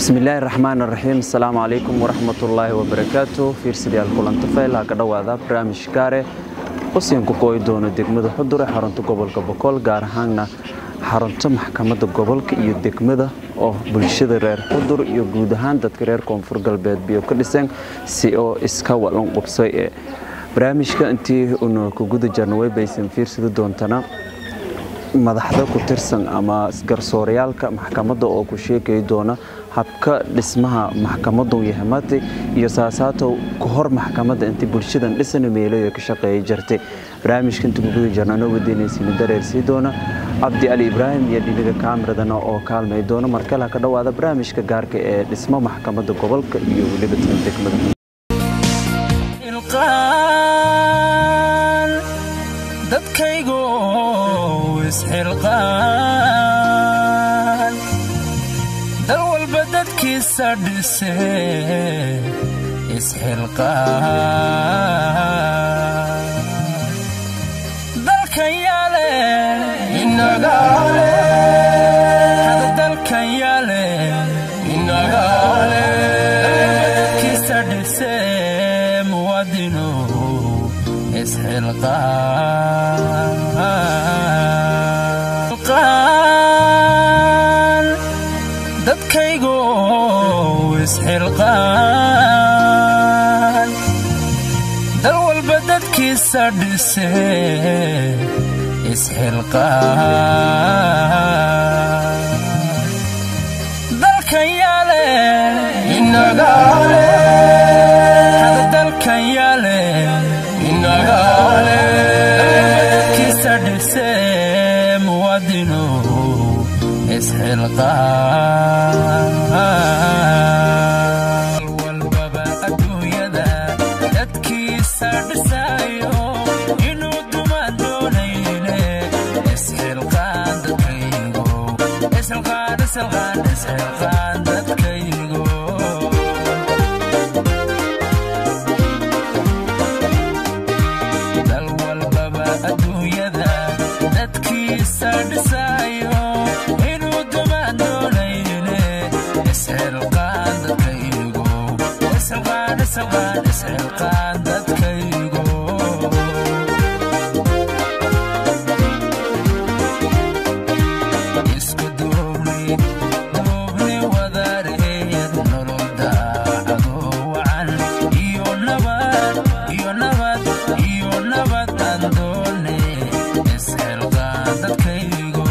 bismillaahi raxmaan raxiim asalaamu calaykum waraxmatullaahi wabarakaatu fiirsadayaal kulanta fayl ha ka dhowaada barnaamij gaare usiinku qooyi doono degmada xudure xarunta gobolka boqol gaar ahaanna xarunta maxkamadda gobolka iyo degmada oo bulshada reer xudur iyo guud ahaan dadka reer koonfur galbeed biyo ka dhisan si oo iska walan qubsay ee barnaamijka intii una ku guda jarna way baysan fiirsada doontana madaxda ku tirsan ama garsoorayaalka maxkamadda oo ku sheegay doona habka dhismaha maxkamaddu yahamati iyo saasaatow ka hor maxkamadda intii bulshadan dhisana meelayo ka shaqeeyay jirtay barnaamijka inta ku guda jarna anoo wadeenaysiina dareersii doona cabdi ali ibraahim iyo dhiniga kaamiradana oo kaalmay doona markale ha ka dhowaada barnaamijka gaarka ee dhismo maxkamadda gobolka iyo weliba tan degmada dadkaygo isxilqaan dal walba dadkiisa dhise isxilqaan dalkan yaale inagaale hada dalkan yaale inagaale dadkiisa dhise muwaadino isxilqaan dadkaygo isxilqaan dal walba dadkiisa dhise isxilqaan dalkan yaale inagaale hada dalkan yaale inagaale dadkiisa dhise muwaadino isxilqaan walbaba adduunyada dadkiisa dhisayo inuu dumaan doonayle isxilqaan dadkaygo isxilqaan isxilqaan isxilqaan dadkaygo dal walbaba adduunyada dadkiisa dhisayo inuu dumaan doonayle isxilqaan dadkaygo isxilqaan isxilqaan isxilqaan dadkaygo isku duubni duubni wadareed nolol daacado wacan iyo nabad iyo nabad iyo nabad aan doone isxilqaan dadkaygo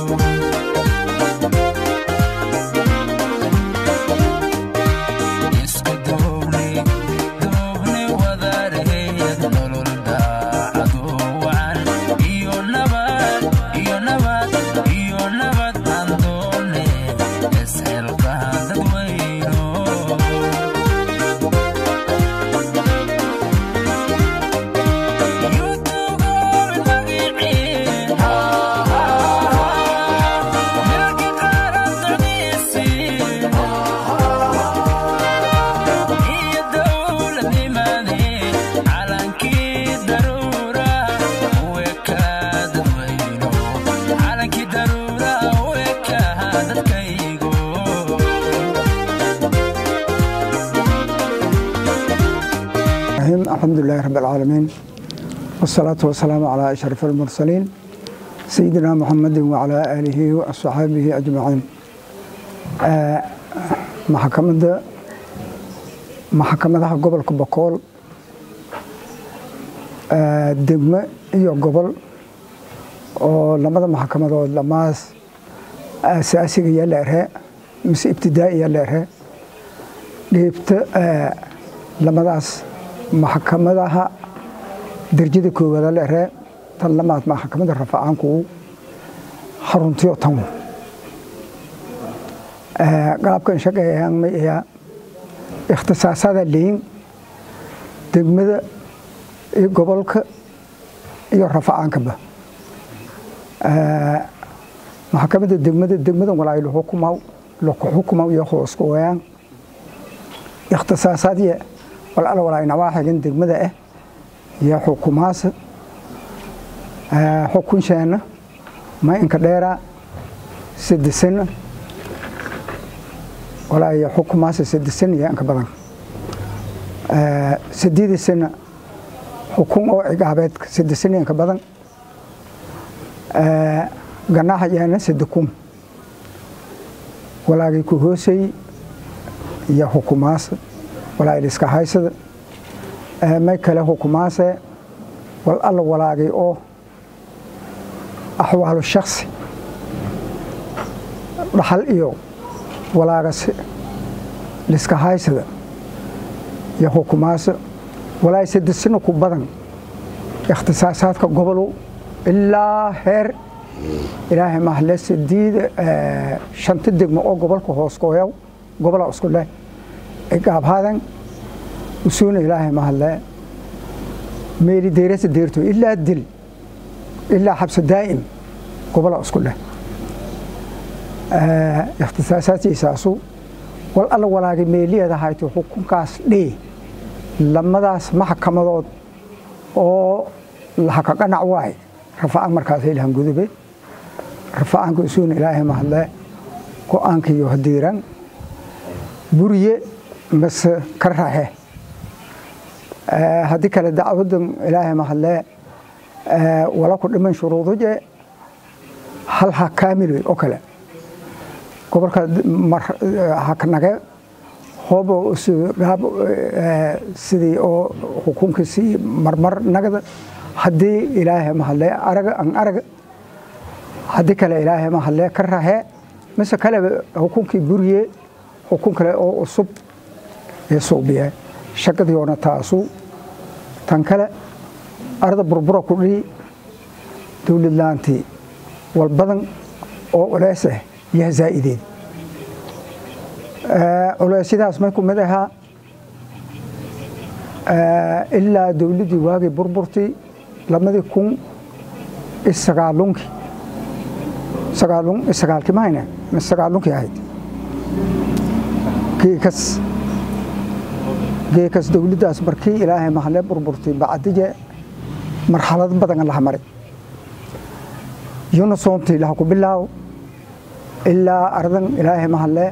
isku duubni duubni wadareed nolol daacado wacan iyo nabad iyo nabad iyo nabad aan doone isxilqaan dadweyno الحمد لله رب العالمين والصلاة والسلام على أشرف المرسلين سيدنا محمد وعلى آله وأصحابه أجمعين آه، محكمة محكمة قبل كبكول آه، دقمة iyo gobol oo lamada maxkamadood lamaas asaasiga iyo leerhe mise ibtidaa'iya leerhe dhiibta lamadaas maxkamadaha derjada koowaada leerhe tan lamaad maxkamadda rafacaanku xaruntiyo tan qaabkan shaqeeyaan ma ayaa ikhtisaasada liin degmada iyo gobolka iyo rafacaankaba maxkamadda degmada degmadan walaa lahukumaw laku xukumaw iyo hoosku wayaan ikhtisaasaadya walala walaa nawaaxigan degmada ah iyo xukumaasa xukunsheena ma inka dheera sadesana walaa iyo xukumaasa saddex sana iyo inka badan sideedii sana xukun oo cigaabeed saddex sana inka badan ganaaxa yaana saddex kun walaagii ku hoosay iyo xukumaasa walaa iska haysada may kale xukumaase wal alla walaagay oo axwaalu shaksi dhaxal iyo walaagas liska haysada iyo xukumaasa walaa saddex sano ku badan ikhtisaasaadka gobolu ilaa heer ilaahay mahle sideed shanta degmo oo gobolka hoos gooyaw gobola isku leh gaabhadan usuuna ilaahay mahle meeli deyrasa deerto ilaa dil ilaa xabso daa'im gobola isku leh ikhtisaasaadkiisaasu wal alla walaagay meeliyeeda hayto xukunkaas dhee lamadaas maxkamadood oo lahaka qanac waay rafacaan markaas ilahan gudube rafacaanka usuuna ilaahay mahle go-aankiiyo hadiiran buriye mase ka raxe haddii kale dacwadan ilaahay mahle wala ku dhiman shuruuduje hal ha kaamil oo kale gobolka hakanage hoobo gaab sidii oo xukunkiisii marmar nagda haddii ilaahay mahle araga an araga haddii kale ilaahay mahle ka raxe mise kaleba xukunkii buriye xukun kale oo cusub ee suubiye shaqadiyoona taasu tan kale arda burbura ku dhihi dowlad laantii wal badan oo culeys ah yaa zaa'ideed culeysyadaas may ku mid ahaa ilaa dowladdii waagii burburtii lamadii kun isagaalunkii sagaalun isagaalkii mahayne mise sagaalunkii ahayd geekas geekas dowladdaas markii ilaahay mahle burburtay bacdige marxalad badan laha maray yuna soomtii laha ku bilaaw ilaa ardan ilaahay mahle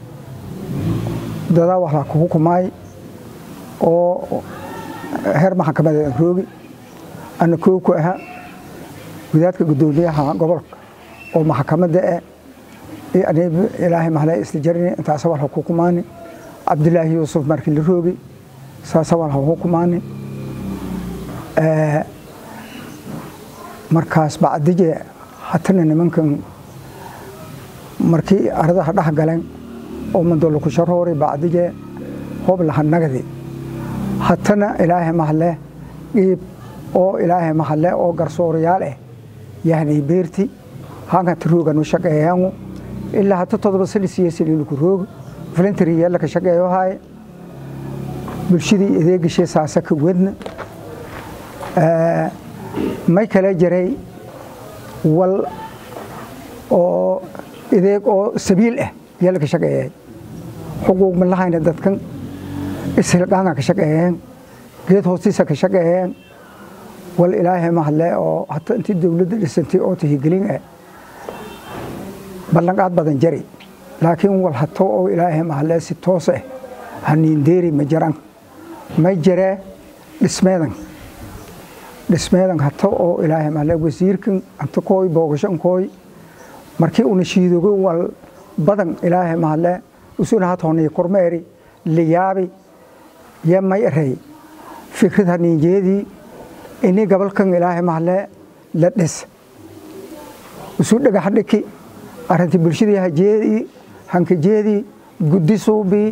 dadaa wax la ku hukumaay oo heer maxkamadeed roogi ana koo ku aha wadaadka guddoomiyaha gobolka oo maxkamadda eh ilaahay mahle isla jarini intaasa wal ha ku hukumaani cabdilaahi yuusuf markii la roogi saasa wal ha hukumaani markaas bacdige hatana nimankan markii ardaha dhex galeen oo mandolo ku sharoori bacdige hoob laha nagadi hatana ilaahay mahle dhiib oo ilaahay mahle oo garsoorayaal ah yahnay beerti hankata rooganu shaqeeyaangu ilaa hata todoba sani siyaasaniluku rooga voluntery yeella ka shaqeeyo haaye bulshadii adeegashay saasa ka wadna may kale jiray wal oo adeeg oo sabiil ah yeella ka shaqeeyay xuquuq ma lahayna dadkan ishilqaanga ka shaqeeyeen geed hoostiisa ka shaqeeyeen wal ilaahay mahle oo hata intii dowladda dhisantay oo tahigelin ah ballanqaad badan jari laakiin wal hato oo ilaahay mahle si toos ah haniindeeri ma jiran may jiree dhismeedan dhismeedan hato oo ilaahay mahle wasiirkan anta kooy boogashan kooy markii una shiidogo wal badan ilaahay mahle usuna hatoonii kormeeri liyaabi yo may erey fikrad haniinjeedii ini gabalkan ilaahay mahle la dhis usu dhagax dhiki arrintii bulshadii hajeedii hankajeedii guddi suubii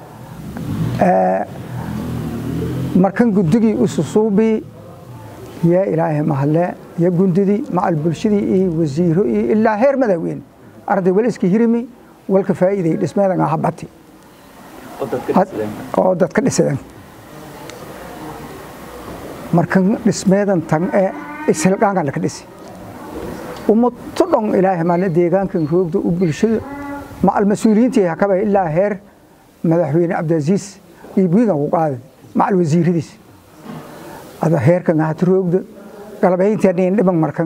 markan guddigii usu suubii yaa ilaahay mahle ya gundidii macal bulshadii iyo wasiiro iyo ilaa heer madaaweyne arday wal iska hirimi walka faa'iiday dhismeedan ahabati oo dadka dhisadeen markan dhismeedan tan ee ishilqaankan laka dhisi ummadto dhan ilaahay maale deegaankan roogda u bulshada macal mas-uuliyiintii hakaba ilaa heer madaxweyne cabdiaziis iyo buigan ku qaaday macal wasiiradiis ada heerkan ahata roogda galabayntii nin dhiman markan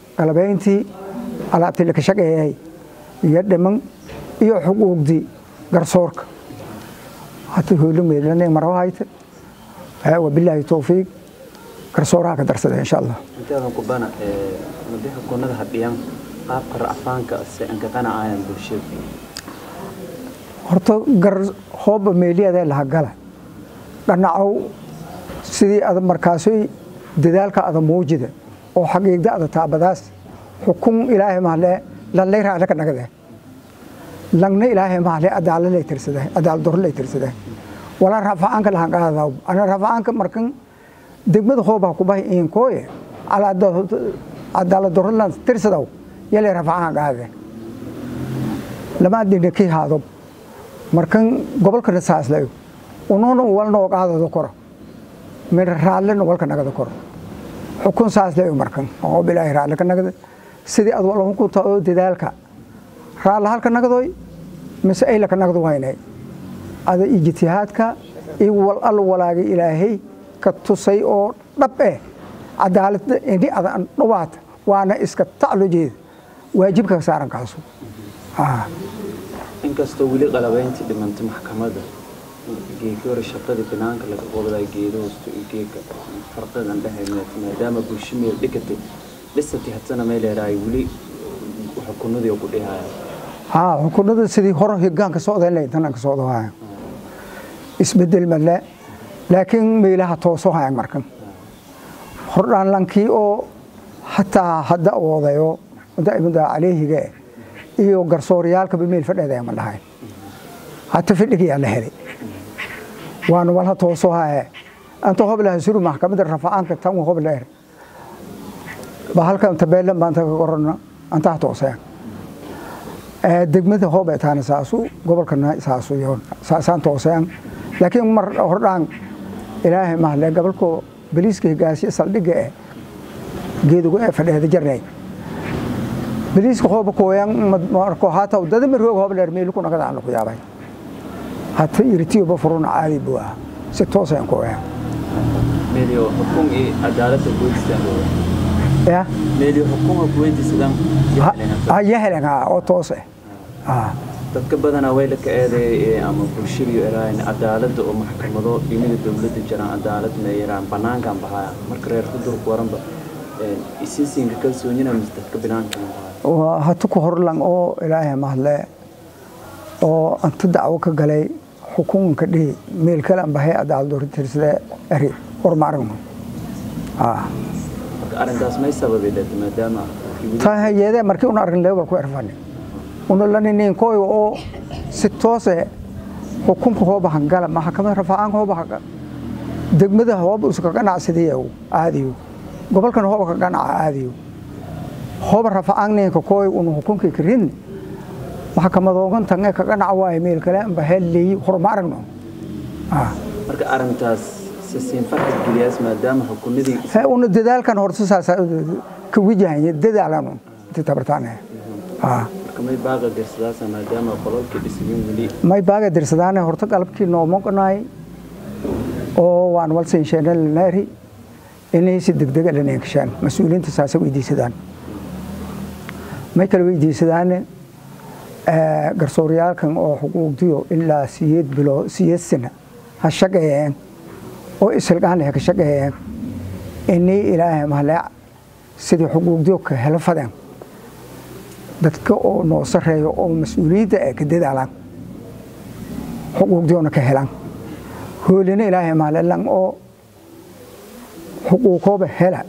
galabayntii alaabtii laka shaqeeyay iyo dhiman iyo xuquuqdii garsoorka hata hoolin meelana maro hayte wabilaahi towfiiq garsooraha ka darsada insha allah intaadan ku bana madaxa gunada hadhiyan qaabka racfaanka se anka qanacayaan bulshada horta gar hooba meeliyadee laha gala dhanacow sidii ada markaasay dadaalka ada muujida oo xaqiiqda ada taabadaas xukun ilaahay mahle lanlay raale ka nagade langna ilaahay mahle adaala lay tirsade adaal doro lay tirsade walaa rafacaanka lahan qaadaw ana rafacaanka markan degmada hooba ku bahay iinkooye adaala doro lan tirsadaw yalay rafacaan qaade lama dina kii haado markan gobolkana saaslay unuuna walnoo qaadado koro min raallena walka nagada koro xukun saaslay markan oo bilaahi raalle ka nagada sidii ad wala hukunta oo dadaalka raalle halka nagadoy mise ayla ka nagdo waynay ada ijtihaadka iyo wal al walaagay ilaahay ka tusay oo dhab eh cadaalada indhi adan dhawaata waana iska taclo jeeda waajibka saaran kaasu inkastoo weli qalabayntii dhimantay maxkamadda geeki hore shaqadii banaanka laga qobday geedo hoosto iyo geeka farqigan dhexeed maadaama bulsho meel dhigatay dhisatay hadsana meel yaraay weli xukunadii ku dhihaya haa xukunada sidii hore higaanka socdayn lay tananka socdo haya isbedel male laakiin meelaha tooso hayan markan hordhaan lankii oo hataa hadda oodayo daa'imada caleehiga iyo garsooryaalkaba meel fadheedaya ma dhahayn hata fadhigayaa la helay waana walha tooso haye anta hoblaha suru maxkamadda rafacaanka tan wa hobleer ba halkan tabeelan baanta ka qorana antaha tooseen degmada hobe taana saasu gobolkana saasu yoon saasaan tooseen laakiin mar hordhaan ilaahay mahle gobolko baliiska higaasiya saldhigga eh geedugu ee fadheeda jarnay baliiska hooba kooyan marko hata dada maroog hooba dheer meel ku nagada aan ku yaabay hata irtiyo ba furuna caadi buu ah si toos aan kooyan meelio xukun iyo cadaaladda kuweydiistaan ya meelio xukunka kuweydiisadaan ya helen ha oo toos eh dadka badanaa way la ka eedeeyay ama bulshada iyo eraayn cadaaladda oo maxkamado dhinaga dowladda jiraan cadaalad meeyaraan banaankan bahaya marka reer kudurku waranba isisinka kalsoonina mise dadka banaankan bahaya hata ku horlang oo ilaahay mahle oo anta dacwo ka galay xukunka dhihi meel kale an bahay adaaldoortirsade eri hormaaragno marka arrintaas may sababay dad maadaama tahayede markii una argin leebal ku erfani una laninin koyo oo si toose xukunka hooba hangala maxkamada rafacaanka hooba haga degmada hooba uska ganacsidiyo aadiyo gobolkan hooba ka ganaca aadiyo hooba rafacaanninka koy una xukunkii karin maxkamadoogan tange ka ganaca waaye meel kale anba helleey hormaaragno marka arrintaas sisiin farxad geliyaas maadaama xukunadii he una dadaalkan horta saasa ka wajahanya dadaalanu inta tabartaane marka may baaqa dirsadaasa maadaama qololkii dhisigin weli may baaga dirsadaane horta qalabkii noomoqnaay oo waan walsinshenalanari inay si degdega dhaneekashaan mas-uuliyiinta saasa weydiisadaan may kala weydiisadaane garsooryaalkan oo xuquuqdiyo ilaa siyeed bilo siyeed sana ha shaqeeyeen oo isilgaanleh ka shaqeeyeen inay ilaahay mahle sidii xuquuqdiyo ka helo fadeen dadka oo noo sareeyo oo mas-uuliyadda ay ka dadaalaan xuquuqdiyoona ka helaan hoolina ilaahay mahle lang oo xuquuqooba hela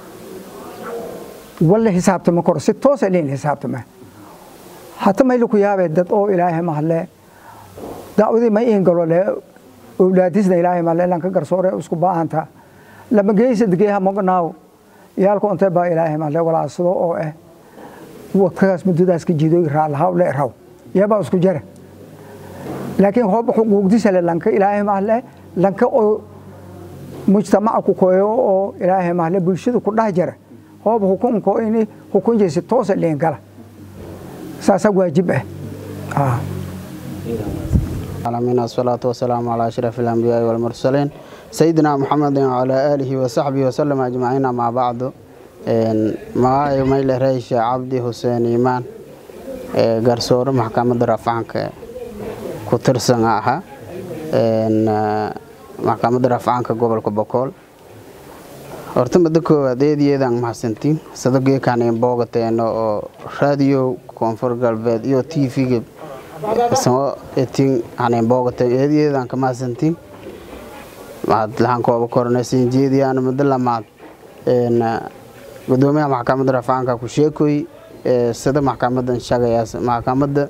walla xisaabtama koro si toosa leyn xisaabtama hata mayla ku yaabee dad oo ilaahay mahle dacwadii may ingalo le owlaadisna ilaahay mahle lanka garsoore isku baahanta lama geysa degeeha mognaaw yaalku ontay baa ilaahay mahle walaasado oo eh wadkagaas muddadaas ka jiidoy raalahaw le raw yabaa isku jara laakiin hooba xuquuqdisale lanka ilaahay mahle lanka oo mujtamaca ku koyo oo ilaahay mahle bulshada ku dhah jara hooba hukunko ini hukunjaysi toosa leen gala saasaa waajib ah العالمين والصلاة والسلام على أشرف الأنبياء والمرسلين سيدنا محمد وعلى آله وصحبه وسلم أجمعين مع بعض معاي ميل ريش عبدي حسين إيمان قرصور محكمة رفعنك ku tirsan aha maxkamadda rafcaanka gobolka bokool horta muddo koowaad eediyeedaan mahadsantiin sadageekaan boogateeno oo raadiyo koonfur galbeed iyo t v-ga samo etin haneen boogateen eediyeedaan ka mahadsantiin mahad lahaan kooba koronaysan jeediyaan muddo lamaad gudoomiyaha maxkamadda rafcaanka ku sheekoy sida maxkamadan shagayaas maxkamadda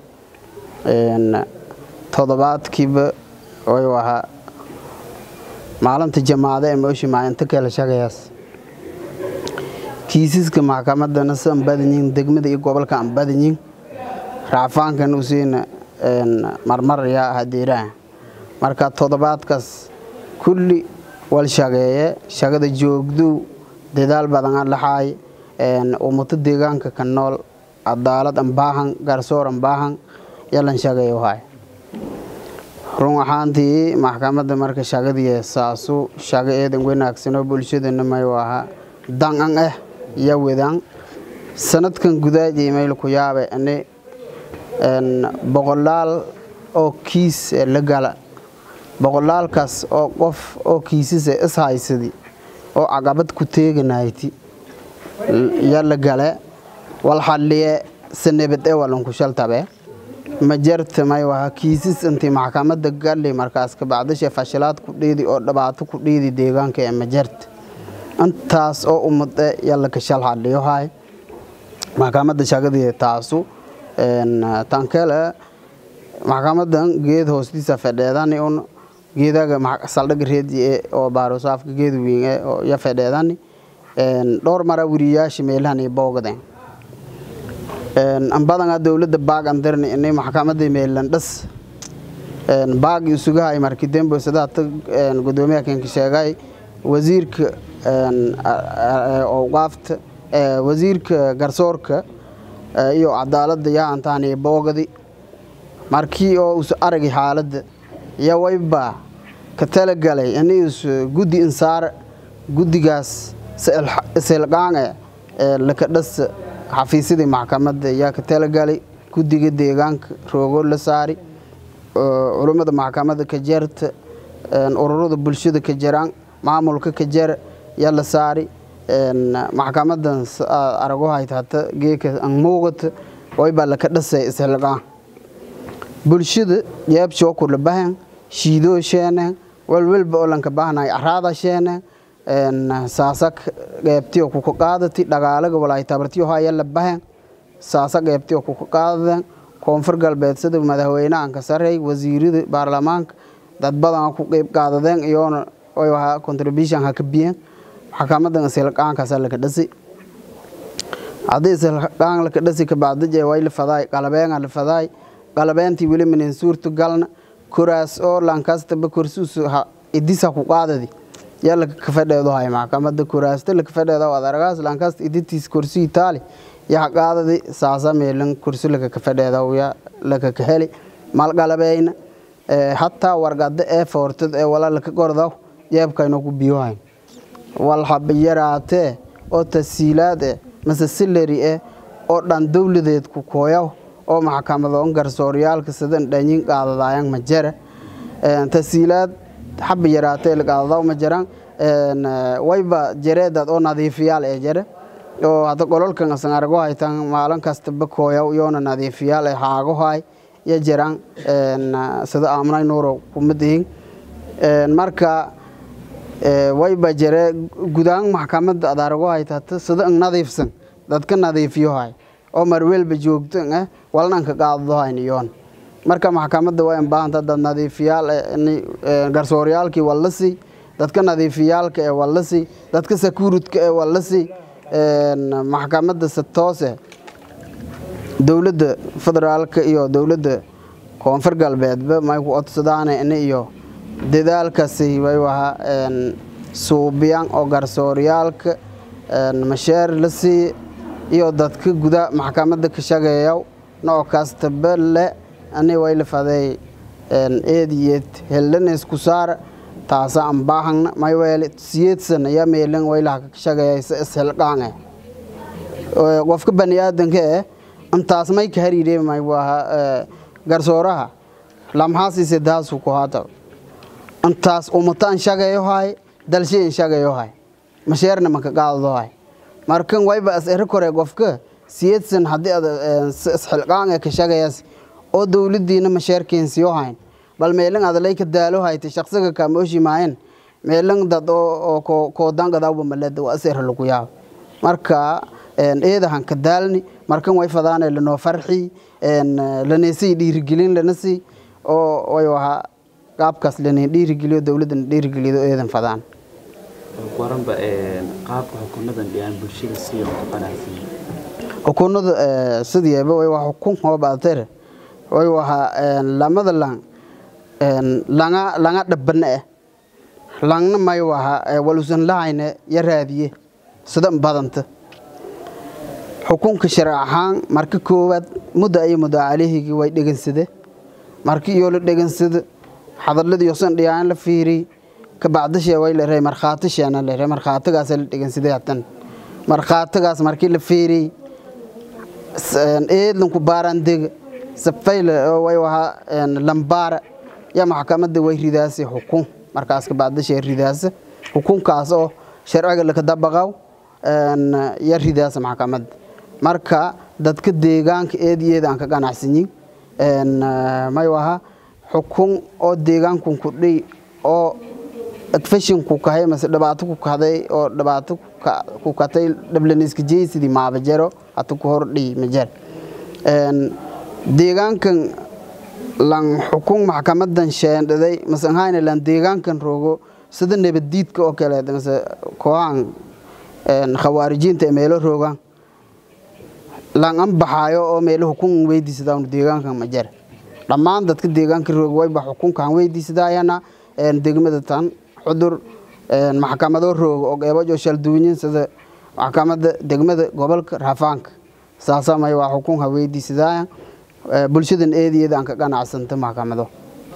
todobaadkiiba way ahaa maalinta jamaacada ee meesha maalinta kale shagayaas kiisaska maxkamadana si aan badanyihin degmada iyo gobolka aan badanyihin racfaankan usiina marmar yaa hadeeraha marka toddobaadkaas kulli wal shageeye shagada joogdu dadaal badan aan laxaay ummato deegaanka ka nool cadaalad aan baahan garsoor aan baahan yalan shageeyo haay run ahaantii maxkamadda marka shagadii saasu shago eedan wanaagsanoo bulshadana mayu ahaa dan-an ah iyo wedaan sanadkan gudaajay mayl ku yaabe ani boqolaal oo kiis la gala boqolaalkaas oo qof oo kiisisa is haysadi oo caqabad ku teeganayti ya la gale wal xalliye sanabad e walanku shaltabe ma jarta may waha kiisas intii maxkamadda gali markaas kabacdashe fashilaad ku dhiidi oo dhibaato ku dhiidi deegaanka ee ma jarta intaas oo umade yalla ka shal xalliyo hay maxkamadda shagadii taasu tankele maxkamadan geed hoostiisa fedheedani un geedaga saldhiga reedi oo baarosaafka geed weyn oo ya fedheedani dhowr mara wiriyaasha meelahani boogden ambadanga dowladda baag andirni ini maxkamadda meelan dhas baag isugahay markii dembo sadaata gudoomiyaha kenka sheegay wasiirka awqaafta wasiirka garsoorka iyo cadaaladda yaa antaani boogadi markii oo us aragay xaaladda iyo wayba ka talagalay inius guddi insaar guddigaas isilqaange laka dhas xafiisyadii maxkamadda yaa ka talagalay guddiga deegaanka roogo la saari culummada maxkamadda ka jarta ururada bulshada ka jaraan maamulka ka jara yaa la saari maxkamadan arago hayta hata geeka an muuqata waybaa laka dhasay isilqaan bulshada yeebshoo kula bahan shiidoo sheenen walwalba oo lanka bahnay araada sheenen saasa qeybtiyo kuka qaadati dhagaalaga walay tabartiyo haya la bahan saasa qeybtiyo kuka qaadaden koonfur galbeed sida madaxweynahan ka sarey wasiirada baarlamaanka dad badan ku qeyb qaadadeen iyoona way wahaa contribution ha ka biyeen maxkamadan isilqaankaasa laka dhasi haddii isilqaan laka dhasi kabacdije way la fadaay qalabeenga la fadaay qalabeentii weli minin suurtu galna koraas oo lankastaba korsuus idisa ku qaadadi yaa laka kafadheedo hay maxkamada koraasta laka fadheedo ad aragaas lankast iditiis korsi itaali yaa qaadadi saasa meelan korsi laka kafadheedo ya laka kaheli mal qalabeyna hataa wargada ee foortad ee wala laka gordaw jeebkayno ku biyohayn wal haba yaraatee oo tasiilaad eh mase silari eh oo dhan dowladeed ku kooyaw oo maxkamadoon garsooryaalka sidan dhanyin qaadadaayan ma jara tasiilaad xaba yaraatee qaadadaw ma jiraan wayba jareedad oo nadiifiyaal ee jare oo hadda qololkan asan arago haytan maalin kastaba kooyaw yoona nadiifiyaal ee haago hay ya jiraan sida aamunay nuuro kuma dihin marka wayba jare gudaan maxkamadda ad arago haytata sida ang nadiifsan dadka nadiifiyo hay oo marwelba joogto eh walnanka qaadado hayniyoon marka maxkamadda waa in baahanta dad nadiifiyaal garsooryaalkii wallasi dadka nadiifiyaalka ee wallasi dadka sakuuridka ee wallasi maxkamadda se toose dowladda federaalka iyo dowladda koonfur galbeedba may ku codsadaane ini iyo dadaalkasi way wahaa suubiyan oo garsooryaalka masheer la sii iyo dadka guda maxkamadda ka shageeyaw nooc kastaba le ani wayla faday eediyeed heldanes ku saar taasa aan baahangna mayweele siyeedsan ya meelan waylaha ka shageeyaysa ishelqaange qofka bani aadanka eh intaas may ka hariiree may waha garsooraha lamhaasise daasu ku hata intaas umata an shagayo hay dalshi an shagayo hay masheerna maka qaadado hay markan wayba as eri kore qofka siyadsan haddii ad isxilqaan ee ka shagayas oo dowladiina masheerkeensiyo hayn bal meelan adalay ka daalo hayta shaqsiga kaamooshi maayan meelan dad oo koodangadaawba maleda waa as eri lagu yaabo marka eedahan ka daalni markan way fadaane lanoo farxi laneesii dhiirigelin lanasi oo way wahaa qaabkaas lana dhiirigeliyo dowladana dhiirigeliyo eedan fadaan waranba qaabka xukunadan dhiyaan bulshada siyo ku qanacsan xukunada sidiiba way waa xukun hoobaatare way wahaa lamada lang langa langa dhabana eh langna may wahaa walusan lahayne ya raadiye sida badanta xukunka sharci ahaan marka koowaad mudda iyo muddo calihigii way dhegansade marka iyo la dhegansada hadalladii yosan dhiyaan la fiiri kabacdashee way la rey markhaati sheena la rey markhaatigaas la dhegansaday hatan markhaatigaas markii la fiiri eedlanku baaraan dega safayle way wahaa lambaara ya maxkamadda way ridaasay xukun markaas kabacdashee ridaasa xukunkaas oo sharciga laka dabaqaw ya ridaasa maxkamadda marka dadka deegaanka eed iyo eed aan ka ganacsanyin may waha xukun oo deegaankun ku dhiy oo adfashinku kahay mase dhibaato ku kahday oo dhibaato ku katay dhablaniska jeysidii maabajaro hata ku hor dhiy majar deegaankan lan xukun maxkamadan sheendhaday mase ahayna lan deegaankan roogo sida nabaddiidka oo kaleed mase kooxan khawaarijiinta ee meelo roogaan lan an baxaayo oo meelo xukun weydiisadaan deegaankan majar dhammaan dadka deegaanka roog wayba xukunkan weydiisadayana degmada tan xudur maxkamado roog oo qeybajo shalduunyin sida maxkamada degmada gobolka raafaanka saasamay waa xukunha weydiisadaya bulshadan eedeeda aan ka ganacsanta maxkamado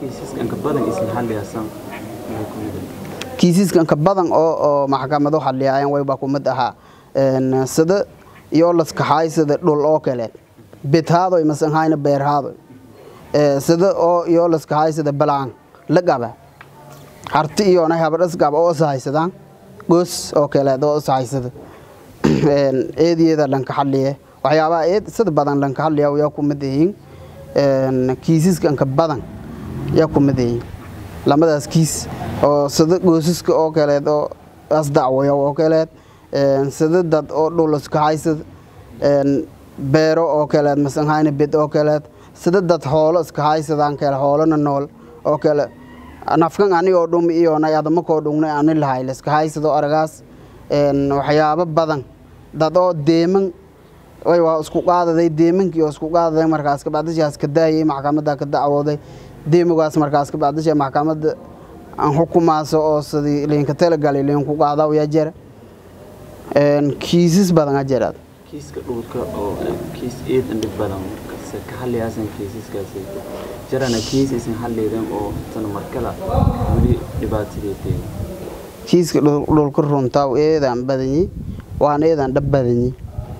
kiisiskanka badan oo maxkamado xaliyaayan wayba kumid ahaa sida iyo laskaxaay sida dhul oo kale bedhaadoy masanhayna beerhaadoy sida oo iyo laskaxaay sida balaan la gaba harti iyona habadhas gaba oo ishaysadaan goos oo kaleed oo ishaysada eedeeda dhanka xaliye waxyaabaha eed sida badan dhanka xaliya yaa kumid yihiin kiisiskanka badan yaa kumid yihiin lamadaas kiis oo sida goosaska oo kaleed oo asdacwaya oo kaleed sida dad oo dhul iskahaysad beero oo kaleed masanhayna bed oo kaleed sida dad xoolo iskahaysadaan kale xoolona nool oo kale nafkan anigoo dhumi iyonay adamakoo dhungnay ani lahay laiskahaysado aragaas waxyaabo badan dad oo deeman way waa isku qaadaday deemankii oo isku qaadaday markaas kabacdashaas ka daayay maxkamadda ka dacwooday deemogaas markaas kabacdasha maxkamadda aan xukumaaso oo sidii liinka talagalay liinku qaadaw yaa jira kiisas badan a jiraad kiiska dhulka oo kiis eed andhib badan markaase ka hadlayaasan kiisaskaasi jirana kiis isan hadlaydan oo tan markala weli dhibaatadeeteeda kiiska dhulka runtaa eedaan badanyi waan eedaan dhab badanyi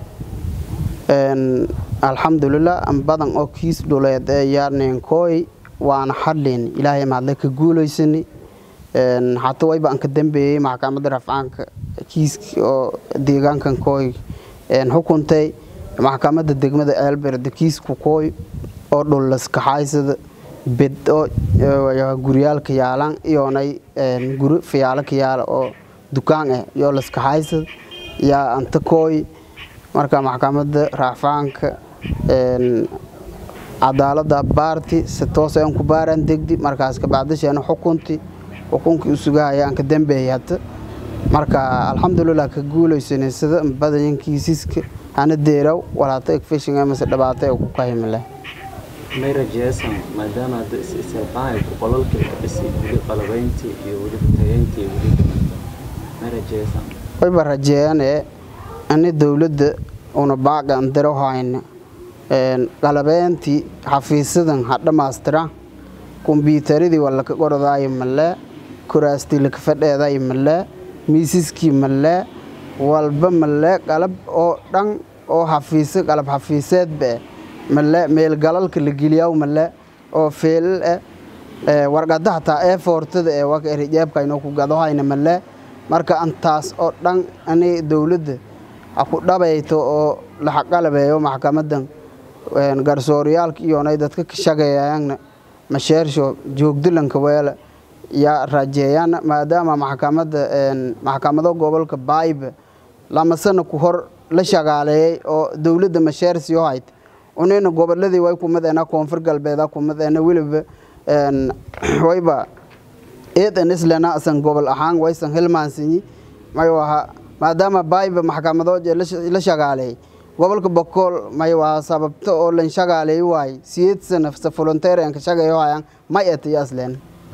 alxamdulilah an badan oo kiis dhuleed ee yaarneenkooy waana hadlayn ilaahay mahadle ka guulaysani hata wayba an ka dambeeyey maxkamadda rafcaanka kiiski oo deegaankan kooy xukuntay maxkamadda degmada eelberde kiisku kooy oo dhul laskaxaysada bed oo guryaalka yaalan iyoonay guri fiyaalo ka yaala oo dukaan ah iyo laskaxaysad yaa anta kooy marka maxkamadda raafaanka cadaalada baarti si toos aan ku baaraan degdi markaas kabacdasheena xukunti xukunkii usugahaya aan ka dambeeyay hata marka alxamdulilah ka guulaysanay sida badanyan kiisiska hana deeraw walaata egfishinga mase dhibaato ee ku kahimile may rajeesan maadaama hadda is-isirqaanayku qolalkii ka dhisi weli qalabayntii iyo weli tageyntii iyo weli may rajeesan wayba rajeeyane ani dowladda una baaqan diro hayna qalabeentii xafiisadan ha dhammaystira kombyuutaradii waa laka qorodaayo malee kuraastii laka fadheedaayo malee miisaskii malee walba malee qalab oo dhan oo xafiise qalab xafiiseedba malee meelgalalka la geliyaw malee oo feelal ah warqada hataa ee foortada ee waka erijeebka inoo ku gadohayna male marka antaas oo dhan ani dowladda ha ku dhabayto oo la xaqalabeeyo maxkamadan garsooryaalka iyonay dadka ka shaqeeyayana masheersho joogdilanka weela yaa rajeeyaan maadaama maxkamada maxkamado gobolka baayba lama sana ku hor la shaqaaleeyey oo dowladda masheersiyo hayd unina goboladii way kumadeena koonfur galbeeda kumadeena weliba wayba eedan islena asan gobol ahaan waysan hilmaansinyi may waha maadaama baayba maxkamadood la shaqaaleeyey gobolka bokool may waha sababta oo lan shaqaaleey waay siyeed sana sa volunteer ka shaqeeyo hayaan may etiyo asleen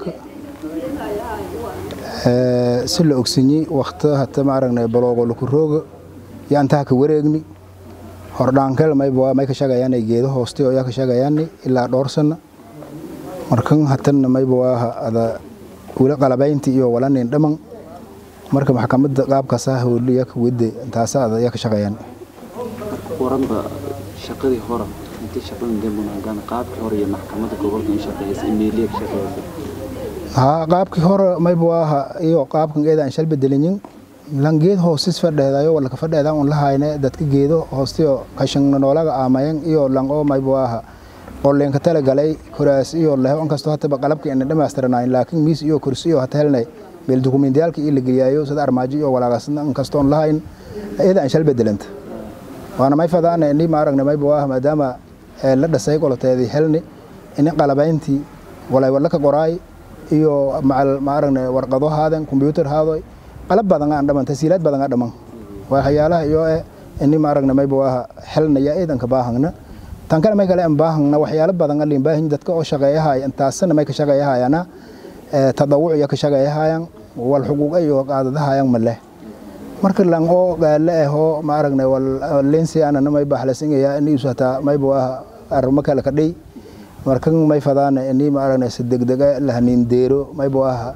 si la ogsanyi wakta hata maaragna baloogo laku rooga yaa intaha ka wareegni hordhaankel mayba may ka shaqayaanay geedo hooste oo yaa ka shaqayaani ilaa dhowr sana markan hatanna mayba waaha ada weli qalabaynti iyo walanin dhaman marka maxkamadda qaabkaasa howli yaa ka wede intaasa ada yaa ka shaqayaan waranba shaqadii hore intii shaqadan dembunaagaan qaabkii hore iyo maxkamadda gobolka in shaqeeysa imeeliya ka shaqeeysa haa qaabkii hore mayba waaha iyo qaabkan eeda aan shal bedelinyin lan geed hoosis fadheedayo walaka fadheedan un lahayne dadka geedo hoostiyo kashan noolaga aamayan iyo lan oo mayba waaha qoleenka tala galay kuraas iyo leho inkastoo hataba qalabka ina dhamaystiranayn laakiin miis iyo kursi iyo hata helnay meel dukumentiyaalka iyo la geliyaayo sida armaajo iyo walaaqasna inkastoon lahayn eeda aan shal bedelanta waana may fadaana ini maaragna mayba waaha maadaama la dhasay qoloteedii helni ini qalabayntii walay wadlaka qoraay iyo macal maaragna warqado haadan combyuutar haadoy qalab badan aan dhaman tasiilaad badan aan dhaman waxyaalaha iyo eh ini maaragna mayba waaha helnaya eedanka baahangna tan kale may kale aan baahangna waxyaalo badan aan limbaahin dadka oo shaqeeyahay intaasna may ka shaqeeyahayana tadawuc iyo ka shaqeeyahayan wal xuquuq iyo qaadadahayan male marka lan oo gaale ah oo maaragna wal lensi anana may bahlasinaya ini usata mayba waaha arma kale ka dhey markan may fadaana ini maaragna si degdega lahanin deero mayba waaha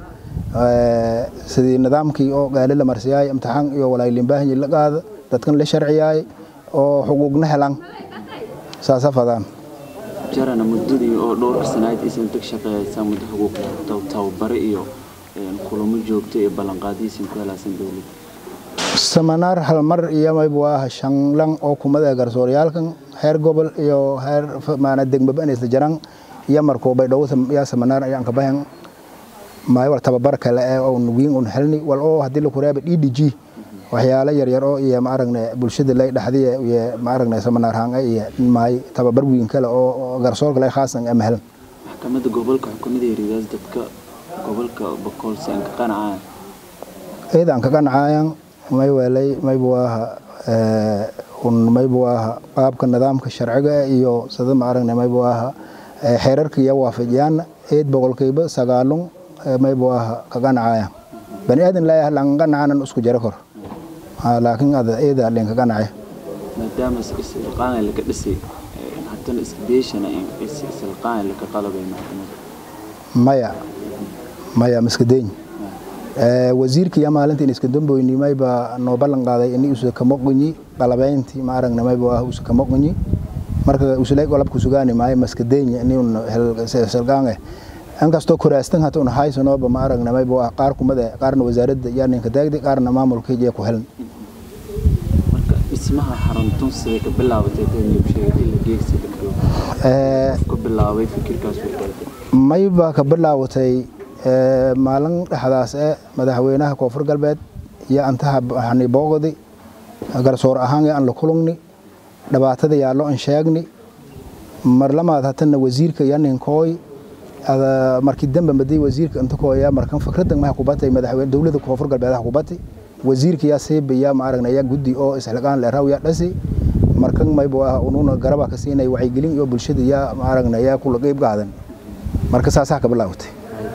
sidii nidaamkii oo gaale la marsiyaay imtixaan iyo walaay limbaahin la qaada dadkan la sharciyaay oo xuquuqna helan saasa fadaan jarana muddadii oo dhowrka sanaad isan tag shaqeeyaysaa muddo xuquuq tababare iyo kulamo joogto iyo ballanqaadiisin ku helaasan dowladda samanaar hal mar iyo mayba waaha shanlan oo kumada garsooryaalkan heer gobol iyo heer maana degmaba inay isla jaraan iyo markoo baydhabo yaa samanaar ayaan ka bahan maayo wal tababar kale ee oo nugiin un helni wal oo haddii la kureeba d d g waxyaalo yaryar oo iyo maaragna bulshada lay dhaxdiya iyo maaragna samanaar hanga iyo maay tababar wiin kale oo garsoorka lay khaasan ama helan maxkamadda gobolka xukuumada hiridaas dadka gobolka boqol si aan ka qanacaan eed aan ka qanacaayan may weelay mayba waaha un mayba waaha qaabka nidaamka sharciga iyo sida maaragna mayba waaha xeerarka iyo waafajiyaan eed boqolkiiba sagaalun mayba waaha ka qanacaayan bani aadan laayaha lan qanacanan isku jaro kor laakiin ada eeda len ka qanacaya maadaama isilqaana laga dhisay haddana isbeeshana isilqaana laga qalabay maxkamadda maya maya maskadeyn wasiirka iyo maalinta in iska damboyni mayba noo ballan qaaday ini usa kama qunyi qalabaynti maaragna mayba ah usa kama qunyi marka usulay qolabku sugaani maayo maskadeenya ini un silqaange inkastoo kuraastan hata un haysanooba maaragna mayba ah qaar kumada qaarna wasaaradda yaa ninka taagdi qaarna maamulka iyo ku helan marka dhismaha xaruntun siday ka bilaabatay sheegay ila geegsi ka bilaabay fikirkaas mayba ka bilaawatay maalin dhexdaas ee madaxweynaha koonfur galbeed iyo antaha hani booqdi garsoor ahaan aan la kulungni dhibaatada yaallo an sheegni mar lamaad hatana wasiirka iyo ninkooy markii dambe maday wasiirka inta kooya markan fikradan maha kubatay madaxweyne dowladda koonfur galbeed ha kubatay wasiirka yaa seeba yaa maaragna yaa guddi oo isxilqaan le raw yaa dhasi markan mayba ah ununa garaba ka siinay wacyigelin iyo bulshada yaa maaragna yaa kula qeyb qaadan marka saasaa ka bilaawtay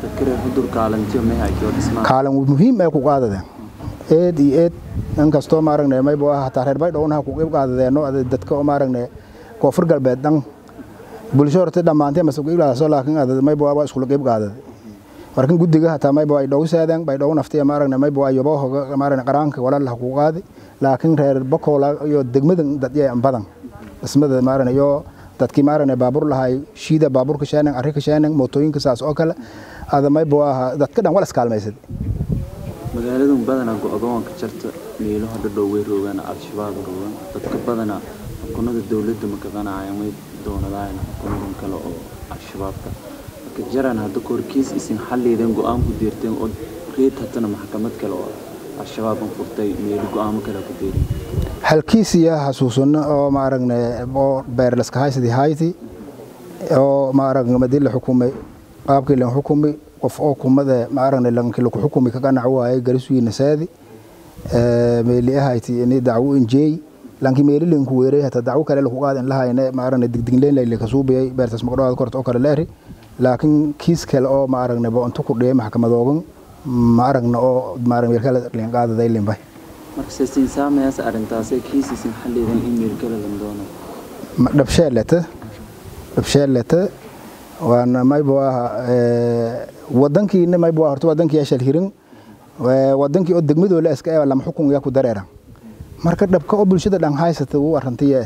kaalin muhiim ay ku qaadadeen eed iyo eed inkastoo maaragna mayba ah hataa reer baydhowna ha ku qeyb qaadadeeno dadka oo maaragna koonfur galbeed dhan bulsho horta dhammaantay mase qeyb qaadaso laakiin mayba waa iskula qeyb qaadaday markan guddiga hataa mayba ay dhow saadeen baydhow naftiya maaragna mayba waa yobohoga maaragna qaraanka walaal ha ku qaadi laakiin reer bakoola iyo degmada dadya badan dhismada maaragna iyo dadkii maaragna baabuur lahay shiida baabuurka sheenan arrinka sheenan mootooyinka saas oo kale ada mayba waaha dadka dhan wala iskaalmaysad magaaladu badanaa go-doonka jarta meelaha dhadhow way roogaan al-shabaab roogaan dadka badanaa xukunada dowladda ma qabanayaan way doonadaan xukunadan kale oo al-shabaabka marka jaran hadda korkiis isin xalliideen go-aan ku diirteen oo reed hatana maxkamad kale oo al-shabaaban furtay meelo go-aamo kale ku diirin halkiisiya xasuusano oo maaragna oo beerlaska haysadii hayti oo maaragna madii la xukumay qaabkii lan xukumi qof oo kumada maaragna lankii laku xukumi ka qanac waayay garisugiina saadi meeli ahayti ini dacwo injeey lankii meeli linku weeray hata dacwo kale laku qaad in lahayne maaragna digdigleen layli kasuubiyay beertas maqdhowaad korta oo kale leeri laakiin kiis kale oo maaragna bo intu ku dhiyay maxkamadoogan maaragna oo maaragna meelkale linqaadaday limbay marka sasiin saamayaas arrintaasee kiisiisin xalliideen in meel kale lan doono dhabsheelete dhabsheelete waana mayba waaha wadankiina mayba waa horta wadankii ashal hirin wadankii oo degmadoo la iska eeba lama xukun yaa ku dareera marka dhabka oo bulshada dhan haysata wuu arrantiye